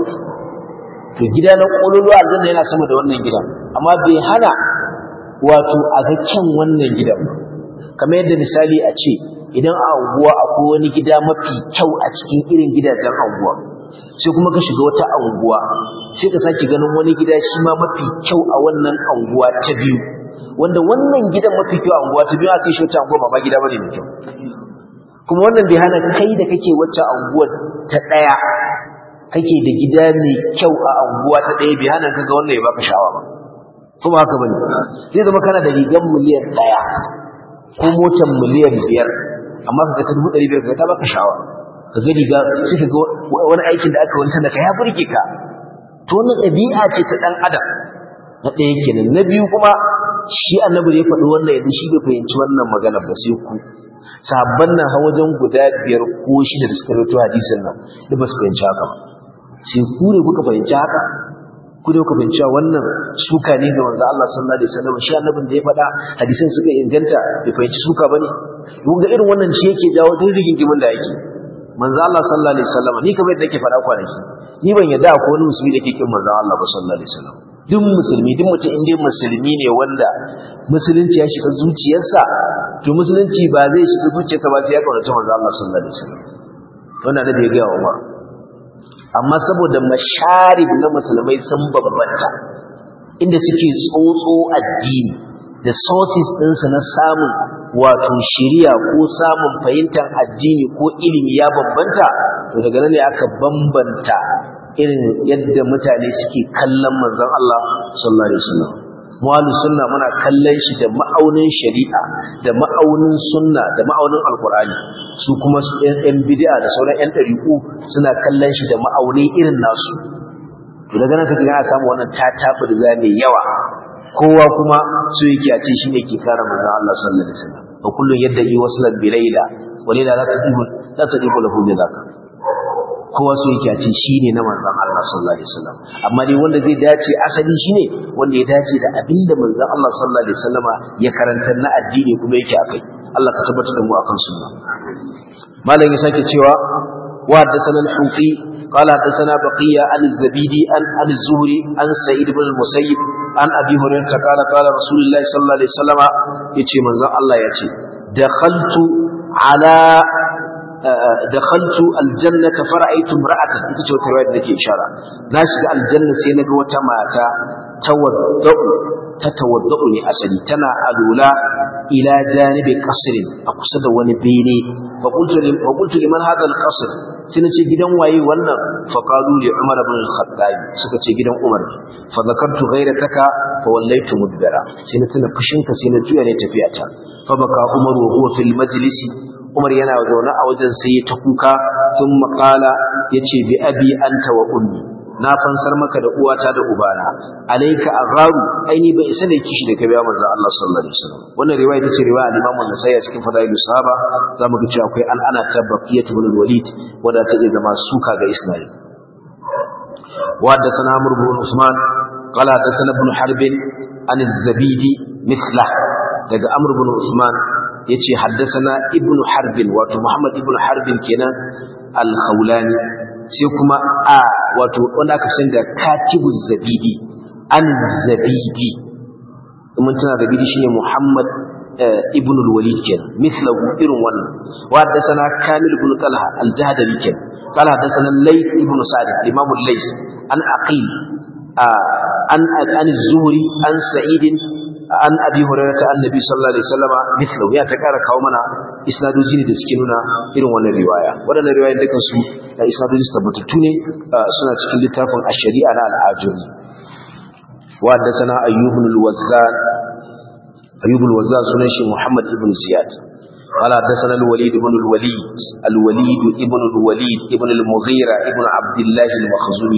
to gida na kololuwa aljanna yana sama da wannan gidan amma bai hana wato a ga kyan wannan gidan kamar yadda misali a ce idan a anguwa akwai wani gida mafi kyau a cikin irin gidajen anguwa sai kuma ka shiga wata anguwa sai ka sake ganin wani gida shi ma mafi kyau a wannan anguwa ta biyu wanda wannan gidan mafi kyau a anguwa ta biyu aka yi shi wata anguwa ba ma gida bane mai kyau kuma wannan bai hana kai da kake wacce anguwar ta ɗaya kake da gida mai kyau a anguwa ta ɗaya bai hana kaga wannan ya baka sha'awa ba kuma haka bane zai zama kana da rigar miliyan ɗaya ko motar miliyan biyar amma kaga ta dubu ɗari biyar kaga ta baka sha'awa ka ga riga sai ka ga wani aikin da aka wani sanda ka ya burge ka to wannan ɗabi'a ce ta ɗan adam na ɗaya kenan na biyu kuma shi annabi da ya faɗi wannan yanzu shi bai fahimci wannan magana ba sai ku sahabban nan ha wajen guda biyar ko shida da suka rawaito hadisin nan da ba su fahimci haka ba sai ku ne kuka fahimci haka ku ne kuka fahimci wannan suka ne ga manzo Allah sallallahu alaihi wasallam shi annabin da ya faɗa hadisin suka inganta bai fahimci suka bane kun ga irin wannan shi yake jawo duk rigingimin da yake manzo Allah sallallahu alaihi wasallam ni kamar yadda nake faɗa kwanaki ni ban yadda akwai wani musulmi da ke kin manzo Allah ba sallallahu alaihi wasallam duk musulmi duk mutum inda musulmi ne wanda musulunci ya shiga zuciyarsa to musulunci ba zai shiga zuciyarsa ba sai ya kaunaci manzo Allah sallallahu alaihi wasallam wannan da ya ga Umar amma saboda masharib na musulmai sun bambanta inda suke tsotso addini da sources ɗinsu na samun wato shiriya ko samun fahimtar addini ko ilimi ya bambanta to daga nan ne aka bambanta irin yadda mutane suke kallon manzon Allah sallallahu alaihi wasallam mu'alu sunna muna kallon shi da ma'aunin shari'a da ma'aunin sunna da ma'aunin alqur'ani su kuma su yan bid'a da sauran yan dariku suna kallon shi da ma'auni irin nasu to daga nan kaga ana samu wannan tatabu da zame yawa kowa kuma so yake a ce shine ke kare manzon Allah sallallahu alaihi wasallam wa kullun yadda yi waslan bi layla wa layla la tadibu la tadibu lahu bi zaka kowa so yake a ce shine na manzon Allah sallallahu alaihi wasallam amma dai wanda zai dace asali shine wanda ya dace da abinda manzon Allah sallallahu alaihi wasallama ya karantar na addini kuma yake akai Allah ka tabbatar da mu akan sunna malam ya sake cewa wa haddathana al-hufi قال حدثنا بقية عن الزبيدي عن عن الزهري عن سعيد بن المسيب عن أبي هريرة قال قال رسول الله صلى الله عليه وسلم يتي من الله يتي دخلت على دخلت الجنة فرأيت امرأة انت شو تروي لك إشارة ناشد الجنة سينك وتماتا تودع تتودعني أسلي تنا ألولا إلى جانب قصر أقصد ونبيني فقلت فقلت لمن هذا القصر سنتي جدا واي ولا فقالوا لعمر بن الخطاب سكتي جدا عمر فذكرت غيرتك فوليت مدبرا سنتنا فشنك سنتي أن تفياتا فبكى عمر وهو في المجلس Umar yana zaune a wajen sai ta kuka sun makala ya ce bi abi anta wa ummi na fansar maka da uwata da ubana alaika agharu aini bai isa ne kishi da ka biya manzon Allah sallallahu alaihi wasallam wannan riwaya ita ce riwaya al-Imam an-Nasa'i cikin fadailus sahaba zamu ga cewa akwai al'ana ta baqiyat ibn al-Walid wanda ta zama suka ga Ismail wa haddathana Amr ibn Usman قال حدثنا ابن حرب عن الزبيدي مثله daga Amr ibn Usman yace haddathana ibn Harb wato Muhammad ibn Harb kenan al-Khawlani sai kuma a wato wanda aka san da Katibu Zabidi an Zabidi mun tana Zabidi shine Muhammad ibn al-Walid kenan mislahu irin wannan wa haddathana Kamil ibn Talha al-Jahdari kenan قال حدثنا الليث ابن سعد الإمام الليث عن عقيل عن عن الزهري عن سعيد an abi hurairah ta annabi sallallahu alaihi wasallama mithlu ya ta kara kawo mana isnadoji ne da suke nuna irin wannan riwaya wadannan riwayoyin dukan su da isnadoji tabbatattu ne suna cikin littafin ash-shari'a na al-ajuri wa haddathana ayyub ibn al-wazzan ayyub al-wazzan sunan shi muhammad ibn ziyad قال حدثنا الوليد بن الوليد الوليد ابن الوليد ابن المغيرة ابن عبد الله المخزومي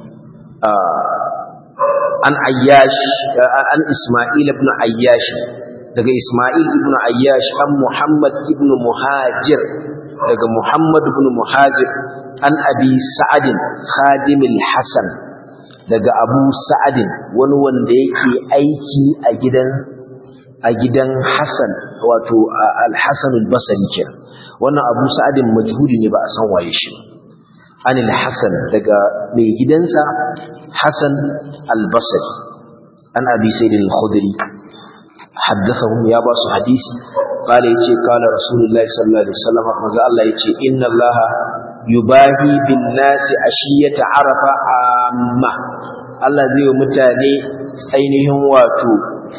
عن عياش عن إسماعيل بن عياش daga Ismail ibn Ayyash an Muhammad ibn Muhajir daga Muhammad ibn Muhajir an Abi Sa'ad Khadim al-Hasan daga Abu Sa'ad wani wanda yake aiki a gidan a gidan Hassan wato al-Hasan al-Basri kenan wannan Abu Sa'ad majhuli ne ba a san waye shi an al-Hasan daga mai gidansa Hassan al-Basri an Abi Sa'id al-Khudri حدثهم يا باس حديث قال يجي قال رسول الله صلى الله عليه وسلم ماذا الله يجي إن الله يباهي بالناس عشية عرفة عامة الله زي متاني أينهم واتو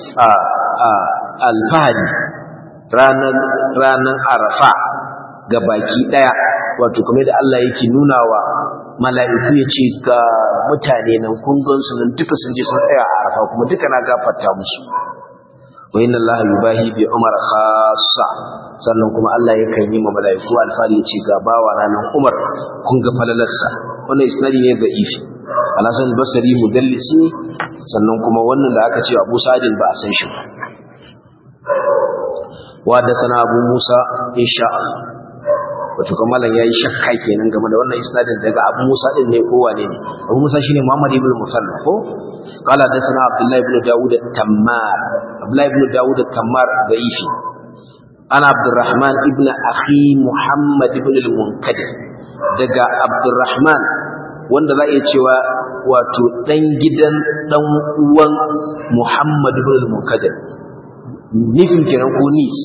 الفهد ranar ranar arafa ga baki daya wato kamar da Allah yake nuna wa mala'iku ya ce ga mutane nan kun gansu nan duka sun je sun tsaya a arafa kuma duka na gafarta musu wa inna Allah yubahi bi Umar khassa sannan kuma Allah yakan yi ma malaiku alfari yace ga bawa ranan Umar kun ga falalarsa wannan isnadi ne da ifi Al-Hasan al-Basri mudallisi sannan kuma wannan da aka ce Abu Sa'id ba a san shi wa da sana Abu Musa insha Allah wato kuma malam yayi shakka kenan game da wannan isnadin daga Abu Musa din ne ko wane ne Abu Musa shine Muhammad ibn Musalla ko قال حدثنا عبد الله بن داود التمار عبد الله بن داود التمار ضعيف أنا عبد الرحمن ابن أخي محمد بن المنكدر دقا عبد الرحمن wanda za a iya cewa wato ɗan gidan ɗan uwan Muhammad ibn al-Munkadir nufin kenan ko nis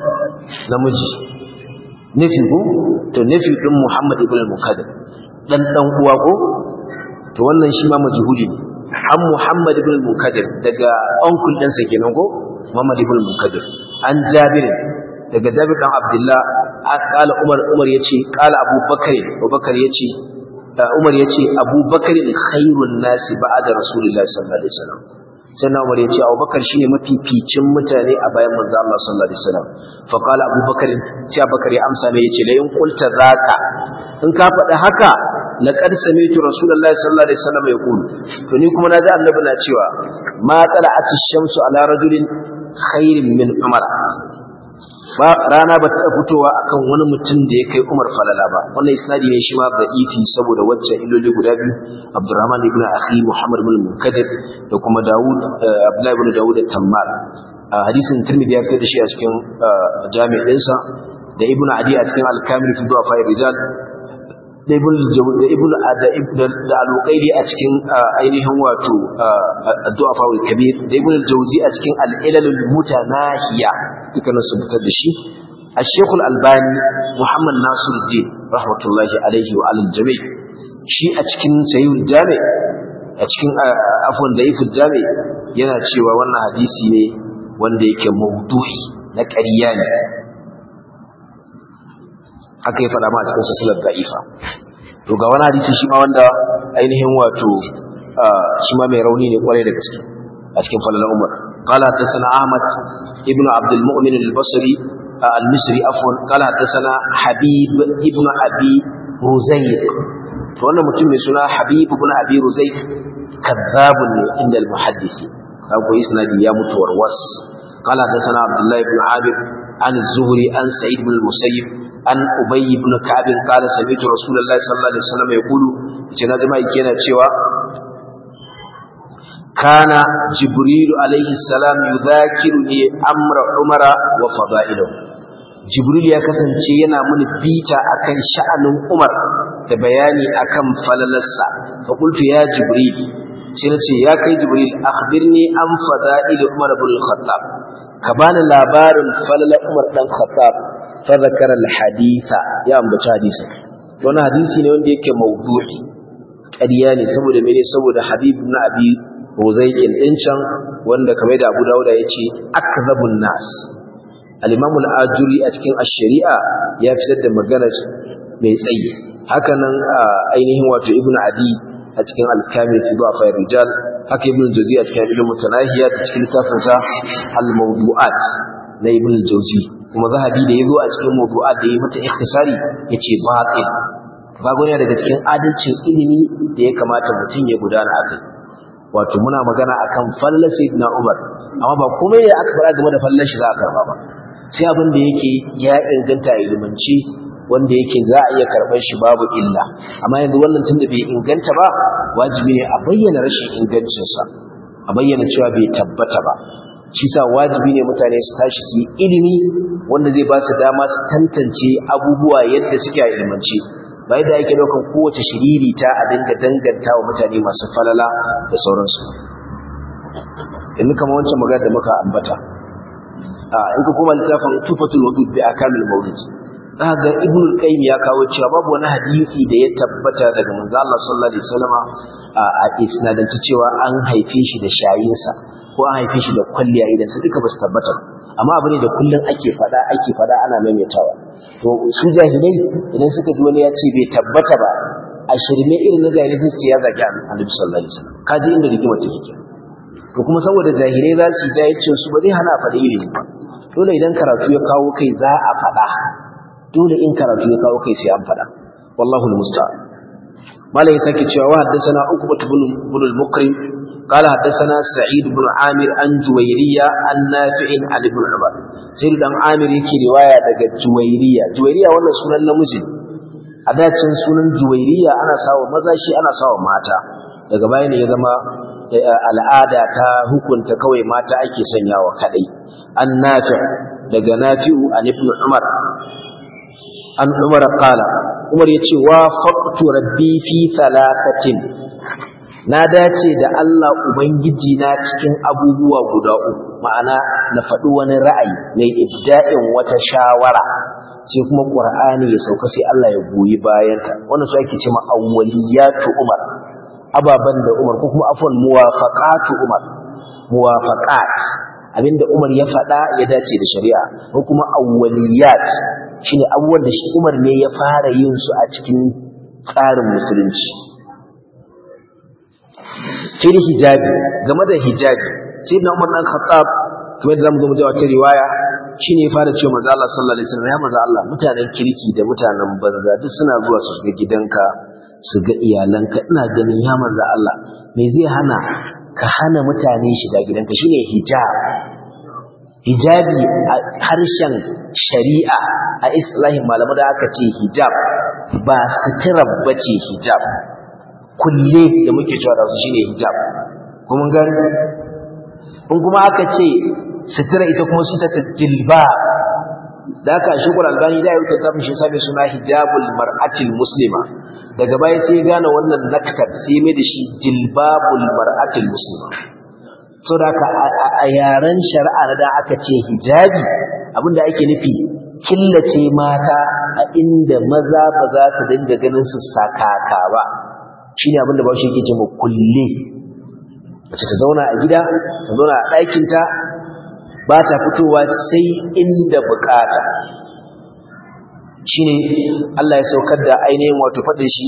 namiji nufi ko to nufi ɗin Muhammad ibn al-Munkadir ɗan ɗan uwa ko to wannan shi ma majhuli ne an Muhammad ibn al-Munkadir daga uncle ɗinsa kenan ko Muhammad ibn al-Munkadir an Jabir daga Jabir dan Abdullah kala Umar Umar yace kala Abu Bakar Abu Bakar yace Umar yace Abu Bakar khairun nasi ba'da Rasulullah sallallahu alaihi wasallam sai Umar yace Abu Bakar shine mafificin mutane a bayan manzo Allah sallallahu alaihi wasallam fa kala Abu Bakar sai Abu Bakar ya amsa mai yace la in qulta zaka in ka faɗi haka laqad sami'tu rasulullahi sallallahu alaihi wasallam yaqulu to ni kuma naji annabi na cewa ma tala'ati shamsu ala rajulin khairin min umar ba rana ba ta fitowa akan wani mutum da ya kai umar falala ba wannan isnadi ne shi ma da'ifi saboda wacce illoli guda biyu abdurrahman ibn akhi muhammad ibn munkadir da kuma daud abdullahi ibn daud at-tammar hadisin tirmidhi ya fitar da shi a cikin jami'insa da ibn adi a cikin al-kamil fi du'a rijal da ibn da ibn da al-uqayli a cikin ainihin wato addu'a fa kabir da ibn al-jawzi a cikin al-ilal al-mutanahiya dukkanin su fitar da shi al-shaykh al-albani muhammad nasiruddin rahmatullahi alaihi wa alal jami' shi a cikin sahih jami a cikin afwan da ifil jami yana cewa wannan hadisi ne wanda yake mawdu'i na ƙarya ne haka ya faɗa ma a cikin sasilar da'ifa to ga wani hadisi shi ma wanda ainihin wato shi ma mai rauni ne kwarai da gaske a cikin falalar umar قال حدثنا أحمد ابن عبد المؤمن البصري المصري عفوا قال حدثنا حبيب ابن أبي رزيق wannan mutum mai suna Habib ibn Abi Ruzayq kadhabun ne inda al-muhaddith kago isnadi ya mutu warwas قال حدثنا عبد الله بن عامر عن الزهري عن سعيد بن المسيب عن أبي بن كعب قال سمعت رسول الله صلى الله عليه وسلم يقول جنازة ما يكينا cewa كان جبريل عليه السلام يذاكرني أمر عمر وفضائله جبريل ya kasance yana mini bita akan sha'anin Umar da bayani akan falalarsa fa qultu ya jibril sai nace ya kai jibril akhbirni an fada'il Umar ibn al-Khattab ka bani labarin falalar Umar dan Khattab fa zakara al-haditha ya ambaci hadisi wannan hadisi ne wanda yake mawdu'i ƙarya ne saboda mene saboda Habib ibn Abi Ruzaiqin din can wanda kamar da Abu Dawud ya ce akzabun nas al-Imam al-Ajuri a cikin ash-Shari'a ya fitar da magana mai tsayi haka nan ainihin wato Ibn Adi a cikin al-Kamil fi Du'afa rijal haka ibn jawzi a cikin ilmu tanahiya da cikin littafin sa al-mawdu'at na ibn jawzi kuma zahabi da yazo a cikin mawdu'at da yayi mata ikhtisari yace batil kaga ne daga cikin adalcin ilimi da ya kamata mutum ya gudana akai wato muna magana akan fallar sayyidina Umar amma ba komai da aka fara game da fallar shi za a karba ba sai abin da yake ya inganta ilimanci wanda yake za a iya karɓar shi babu illa amma yanzu wannan tunda bai inganta ba wajibi ne a bayyana rashin ingancinsa a bayyana cewa bai tabbata ba shi sa wajibi ne mutane su tashi su yi ilimi wanda zai ba su dama su tantance abubuwa yadda suke a ilimance ba yadda ake daukan kowace shiriri ta a dinga danganta wa mutane masu falala da sauransu yanzu kamar wancan magana da muka ambata in ka koma littafin tufatul wadud bi akamil mawlid za ga ibn al-qayyim ya kawo cewa babu wani hadisi da ya tabbata daga manzo Allah sallallahu alaihi wasallama a isnadance cewa an haife shi da shayinsa ko an haife shi da kwalliya idan su duka basu tabbata amma abu ne da kullun ake fada ake fada ana maimaitawa to su jahilai idan suka ji wani ya ce bai tabbata ba a shirme irin na jahilai sai su ya zagi annabi sallallahu alaihi wasallam kaji inda rigima take kenan to kuma saboda jahilai za su yi jahilcin su ba zai hana faɗi ilimi ba dole idan karatu ya kawo kai za a faɗa dole in karatu ya kawo kai sai an faɗa wallahu almusta'an malai sake cewa wa haddathana ukbah ibn ibn al-mukrim قال حدثنا سعيد بن عامر عن جويرية عن نافع عن ابن عمر سعيد بن عامر yake riwaya daga juwairiya juwairiya wannan sunan namiji a dacin sunan juwairiya ana sawa maza shi ana sawa mata daga baya ne ya zama al'ada ta hukunta kawai mata ake sanyawa kadai an nafi daga nafi'u an ibn umar an umar qala umar yace wa faqtu rabbi fi thalathatin na dace da Allah ubangiji na cikin abubuwa guda uku ma'ana na faɗi wani ra'ayi na ibda'in wata shawara sai kuma qur'ani ya sauka sai Allah ya goyi bayanta wannan su ake cewa awwaliyatu umar ababan da umar ko kuma afwan muwafaqatu umar muwafaqat abinda umar ya faɗa ya dace da shari'a ko kuma awwaliyat shine abubuwan da shi umar ne ya fara yin su a cikin tsarin musulunci fil hijabi game da hijabi sai na umar dan khattab kuma da zamu zo mu ji wata riwaya shine ya fara cewa manzo Allah sallallahu alaihi wasallam ya manzo Allah mutanen kirki da mutanen banza duk suna zuwa su ga gidanka su ga iyalanka ina ganin ya manzo Allah me zai hana ka hana mutane shiga gidanka shine hijab hijabi a harshen shari'a a islahin malamu da aka ce hijab ba sutura bace hijab kulle da muke cewa da su shine hijab kuma gani in kuma aka ce sutura ita kuma su ta jilba da aka shi albani da ya wuce ta mishi sabi suna hijabul mar'atil muslima daga baya sai ya gane wannan naktar sai mai da shi jilbabul mar'atil muslima so da aka a yaren shari'a da aka ce hijabi abinda ake nufi killace mata a inda maza ba za su dinga ganin su sakaka ba shine abinda ba shi yake ce kulle mace ta zauna a gida ta zauna a ɗakinta ba ta fitowa sai inda bukata shine Allah ya saukar da ainihin wato faɗin shi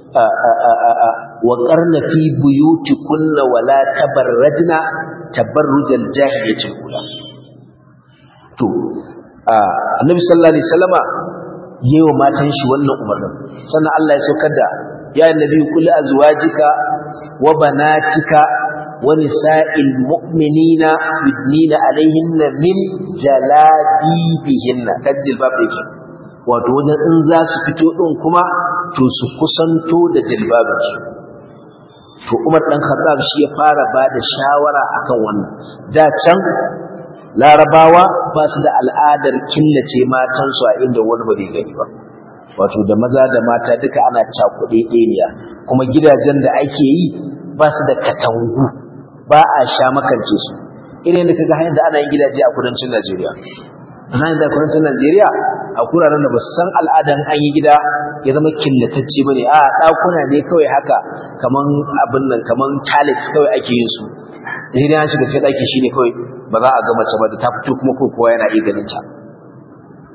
wa qarna fi buyutikunna wa la tabarrajna tabarrujal jahiliyatil ula to annabi sallallahu alaihi wasallama yewa matan shi wannan umarnin sannan Allah ya saukar da ya annabi kulli azwajika wa banatika wa nisa'il mu'minina yudnina alaihinna min jalabibihinna kajil babu yake wato wajen in za su fito din kuma to su kusanto da jilbabinsu to Umar dan Khattab shi ya fara bada shawara akan wannan da can larabawa ba su da al'adar killace matansu a inda wani ba zai gani ba wato da maza da mata duka ana cakuɗe ɗeniya kuma gidajen da ake yi ba su da katangu ba a sha makance su irin da kaga hanyar da ana yin gidaje a kudancin Najeriya ana yin da kudancin Najeriya a kuraren da ba su san al'adan an yi gida ya zama killatacce bane a ɗakuna ne kawai haka kaman abin nan kaman talit kawai ake yin su idan an shiga cikin ɗaki shine kawai ba za a ga mace ba da ta fito kuma ko kowa yana iya ganin ta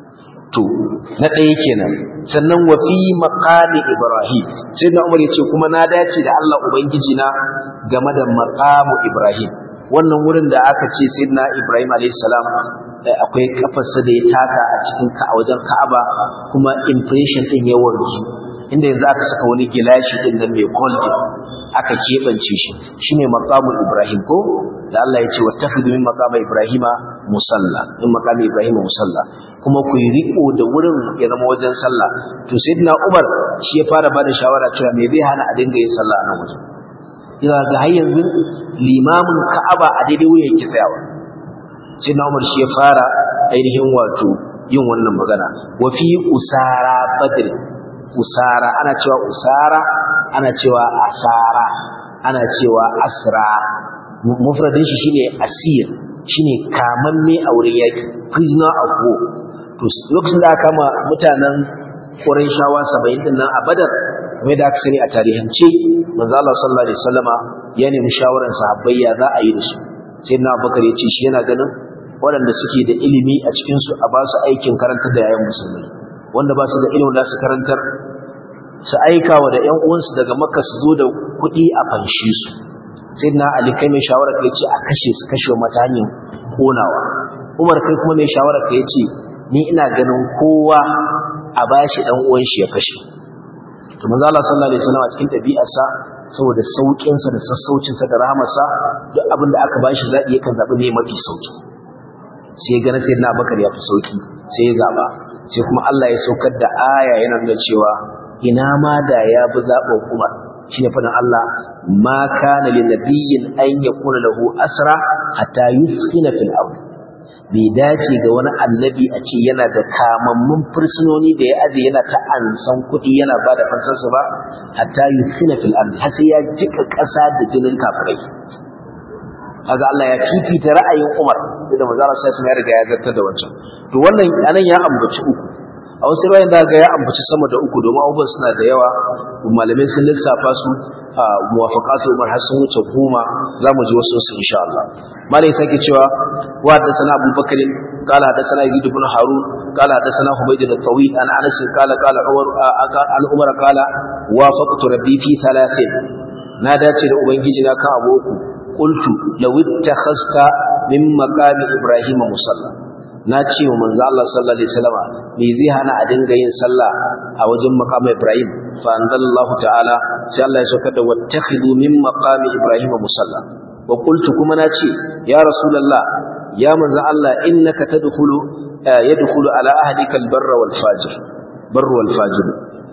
to na ɗaya kenan sannan wa fi maqami ibrahim sai na umar yace kuma na dace da Allah ubangiji na game da maqamu ibrahim wannan wurin da aka ce sayyidina ibrahim alayhi salam akwai kafarsa da ya taka a cikin ka a wajen ka'aba kuma impression din ya warke inda yanzu aka saka wani gilashi din nan mai golden aka keɓance shi shine maqamul ibrahim ko da Allah ya ce wattakhidhu min maqami ibrahima musalla min maqami ibrahima musalla kuma ku yi riko da wurin ya zama wajen sallah to sayyidina Umar shi ya fara bada shawara cewa me zai hana a dinga yin sallah a nan wajen ina ga har yanzu limamin Ka'aba a daidai wurin yake tsayawa sayyidina Umar shi ya fara ainihin wato yin wannan magana wa fi usara badr usara ana cewa usara ana cewa asara ana cewa asra mufradin shi shine asir shine kamamme a wurin yaki prisoner of war to lokacin da aka kama mutanen Qurayshawa 70 din nan a Badar kamar da aka sani a tarihance manzo Allah sallallahu alaihi wasallama ya nemi shawaran sahabbai ya za a yi da su sai na Abubakar ya ce shi yana ganin waɗanda suke da ilimi a cikin su a ba su aikin karantar da yayan musulmai wanda ba su da ilimin da su karantar su aika wa da ƴan uwansu daga Makka su zo da kuɗi a fanshi su sai na Ali kai mai shawara ka yace a kashe su kashe mata hanyar konawa Umar kai kuma mai shawara ka yace ni ina ganin kowa a bashi dan uwan shi ya kashe to manzo Allah sallallahu alaihi wasallam a cikin tabi'arsa saboda saukin sa da sassaucin sa da rahamarsa duk abin da aka bashi zabi yakan zabi ne mafi sauki sai ga na sayyidina Abubakar ya fi sauki sai ya zaba sai kuma Allah ya saukar da aya yana nuna cewa ina ma da ya bi zaɓin Umar shi ne faɗin Allah ma kana lin nabiyyin an yakuna lahu asra hatta yuskhina fil ard bai dace ga wani annabi a ce yana da kamammun fursunoni da ya aje yana ta ansan kuɗi yana ba da fansarsa ba hatta yuskhina fil ard har sai ya jika ƙasa da jinin kafirai kaga Allah ya fifita ra'ayin Umar da manzo Allah sai ya riga ya zartar da wancan to wannan anan ya ambaci uku a wasu ruwayan da ga ya ambaci sama da uku domin abubuwan suna da yawa malamai sun lissafa su a muwafaqatu umar har sun wuce goma za mu ji wasu su insha Allah malai sake cewa wa da sana Abu Bakr qala da sana Yazid ibn Harun qala da sana Humayd bin Tawil an Anas qala qala Umar an Umar qala wafaqtu rabbi fi thalathin na dace da ubangiji na kan abu uku qultu law ittakhasta min maqami ibrahim musalla na ce wa manzo Allah sallallahu alaihi wasallam me zai hana a dinga yin sallah a wajen maqam Ibrahim fa anzalallahu ta'ala sai Allah ya saukar da wattakhidu min maqami Ibrahim musalla wa qultu kuma na ce ya rasulullah ya manzo Allah innaka tadkhulu yadkhulu ala ahlika albarra wal fajir barru wal fajir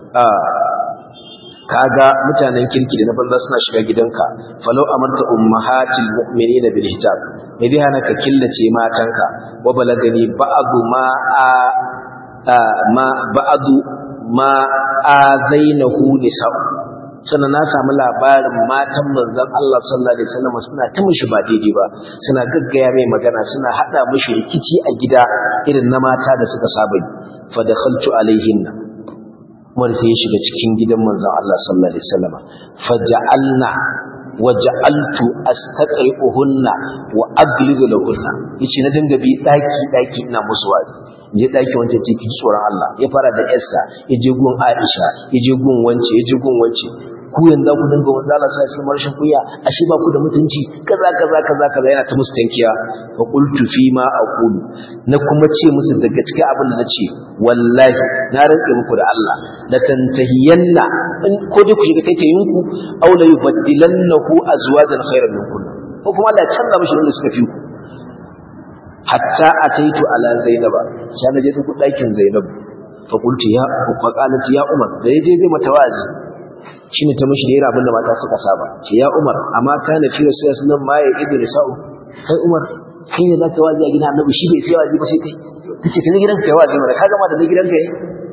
kaga mutanen kirki da na banza suna shiga gidanka falau amarta ummahatil mu'minina bil hijab me zai hana ka killace matanka wa balagani ba'du ma a ma ba'du ma azainahu nisa sannan na samu labarin matan manzon Allah sallallahu alaihi wasallam suna ta mishi ba daidai ba suna gaggaya mai magana suna hada mishi rikici a gida irin na mata da suka saba yi fa dakhaltu alaihinna Umar sai ya shiga cikin gidan manzon Allah sallallahu alaihi wasallam faja'alna waja'altu astaqri'uhunna wa aglizu lahunna yace na dinga bi daki daki ina musu wazi je daki wancan ce ki tsoron Allah ya fara da yarsa yaje gun Aisha yaje gun wance yaje gun wance ku yanzu ku dinga wanzu Allah sai sai marshin kuya ashe ba ku da mutunci kaza kaza kaza kaza yana ta musu tankiya fa qultu fi ma aqulu na kuma ce musu daga cikin abin da nace wallahi na rantsa muku da Allah la tantahiyanna in ko dai ku shiga kai yinku aw la yubaddilannahu azwajan khayran minkum ko kuma Allah ya canza mishi wanda suka fi ku hatta ataitu ala zainaba sai na je ku dakin zainab fa qultu ya fa qalat ya umar da yaje zai mata wa'azi shine ta mishi da abin da mata suka saba ce ya umar amma kana fi rasulullahi sallallahu alaihi wasallam ma ya idu sa'u kai umar kai ne zaka wazi a gidan annabi shi bai sai wazi ba sai kai tace kai gidan kai wazi mana ka gama da gidan kai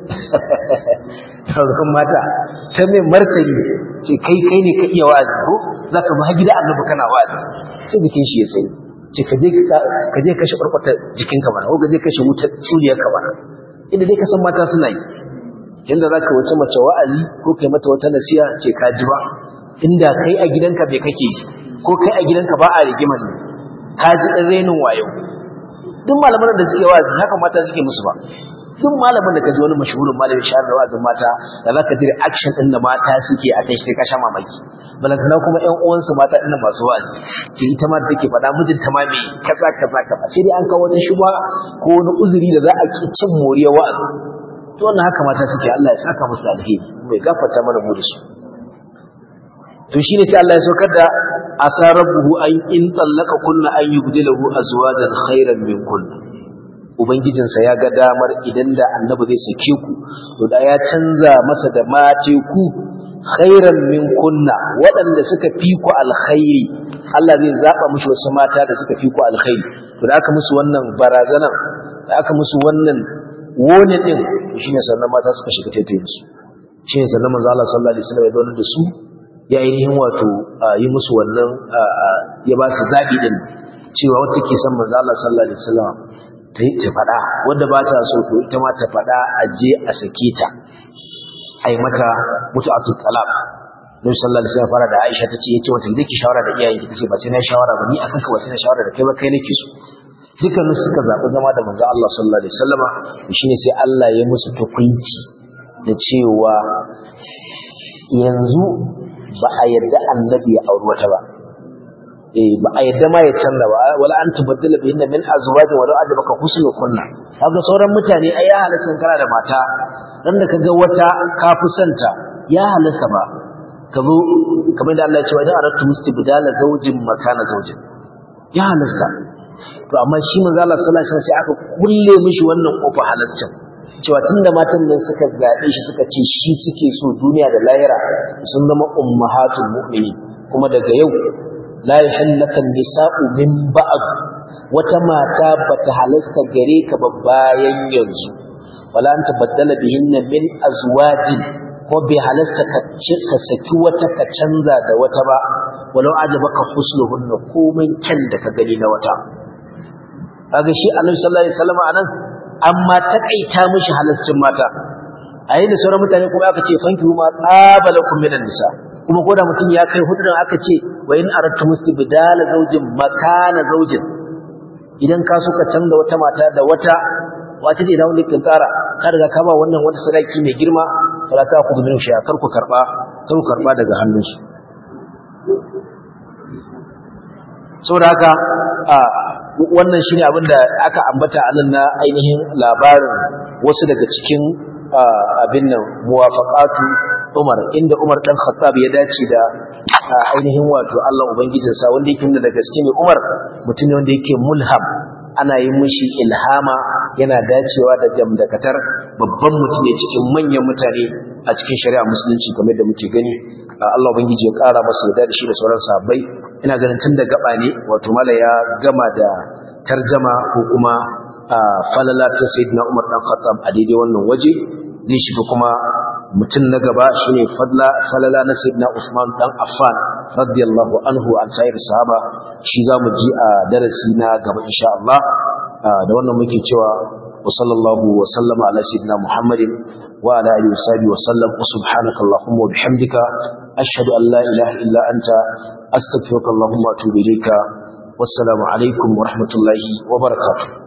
sauran mata ta mai martani ce kai kai ne ka iya wazi ko zaka ba gida annabi kana wazi sai jikin shi ya sai ce ka je ka je kashe barkwata jikinka bana ko ka je kashe wutar suriyarka bana inda dai ka san mata suna yi inda zaka wace mace wa'azi ko kai mata wata nasiha ce ka ji ba inda kai a gidanka bai kake ko kai a gidanka ba a rigima ne ka ji dan renin wayo duk malaman da suke wa'azi haka mata suke musu ba duk malamin da kaji wani mashhurin malamin shahar da wa'azin mata da zaka ji action din da mata suke a kai sai ka sha mamaki balantana kuma ƴan uwansu mata ɗin masu wa'azi ce ita ma da take faɗa mijinta ma me kaza kaza kaza sai dai an kawo wata shuba ko wani uzuri da za a ki cin moriyar wa'azi to wannan haka mata suke Allah ya saka musu alheri mai gafarta mana mu da su to shine sai Allah ya saukar da asa rabbuhu an in tallaka kunna an yubdilahu azwajan khairan min kunna ubangijinsa ya ga damar idan da annabi zai sake ku to da ya canza masa da mace ku khairan min kunna waɗanda suka fi ku alkhairi Allah zai zaba mushi wasu mata da suka fi ku alkhairi to da aka musu wannan barazanan da aka musu wannan wone din shine sannan mata suka shiga taitayin su shine sannan manzo Allah sallallahu alaihi wasallam ya zauna da su ya ainihin wato yi musu wannan ya ba su zabi din cewa wata ke son manzo Allah sallallahu alaihi wasallam ta yi ta faɗa wanda ba ta so to ita ma ta faɗa a je a sake ta a yi mata mutu'atu talaq Nabi sallallahu alaihi wasallam fara da Aisha tace yace wata da ki shawara da iyayen ki tace ba sai na shawara ba ni akan ka ba sai na shawara da kai ba kai nake so dukkan suka zabi zama da manzo Allah sallallahu alaihi wasallama shine sai Allah ya musu tukunci da cewa yanzu ba a yarda annabi ya auri wata ba eh ba a yadda ma ya canza ba wala an tubaddala bi inna min azwajin wala ajabaka husnu kunna kaga sauran mutane ai ya halasta kana da mata dan da kaga wata ka fi santa ya halasta ba ka zo kamar da Allah ya ce wa idan aratu mustibdala zawjin makana zawjin ya halasta to amma shi manzo Allah sallallahu alaihi wasallam sai aka kulle mishi wannan kofa halascin cewa tunda matan nan suka zabe shi suka ce shi suke so duniya da lahira sun zama ummahatul mu'minin kuma daga yau la yahallaka nisa'u min ba'd wata mata bata halasta gare ka ba bayan yanzu wala anta baddala bihinna min azwajin ko bai halasta ka ka saki wata ka canza da wata ba walau ajabaka husnuhunna komai kyan da ka gani na wata kaga shi annabi sallallahu alaihi wasallam anan amma takaita mishi halascin mata a yayin da sauran mutane kuma aka ce fanki ma qabalakum minan nisa kuma ko da mutum ya kai hudun aka ce wa in aradtu mustibdala zawjin makana zawjin idan ka so ka canza wata mata da wata wata ce da wanda kin tsara ka riga ka ba wannan wata sadaki mai girma fara ka ku gumin shi kar ku karba kar ku karba daga hannunsu saboda haka wannan shine abin da aka ambata a nan na ainihin labarin wasu daga cikin abin nan muwafaqatu Umar inda Umar dan Khattab ya dace da ainihin wato Allah ubangijinsa wanda yake da gaske ne Umar mutum ne wanda yake mulham ana yin mishi ilhama yana dacewa da jamdakatar babban mutum ne cikin manyan mutane a cikin shari'a musulunci kamar da muke gani Allah ubangiji ya kara masa da shi da sauran sahabbai ina ganin tun da gaba ne wato mala ya gama da tarjama ko kuma falala ta sayyidina Umar dan Khattab a daidai wannan waje zai shiga kuma mutum na gaba shine fadla falala na sayyidina Usman dan Affan radiyallahu anhu an sayar sahaba shi zamu ji a darasi na gaba insha Allah da wannan muke cewa wa sallallahu wa sallama ala sayyidina Muhammadin wa ala alihi wa sahbihi wa sallam wa subhanaka allahumma wa bihamdika ashhadu an la ilaha illa anta astaghfiruka allahumma wa atubu ilayka wassalamu alaikum wa rahmatullahi wa barakatuh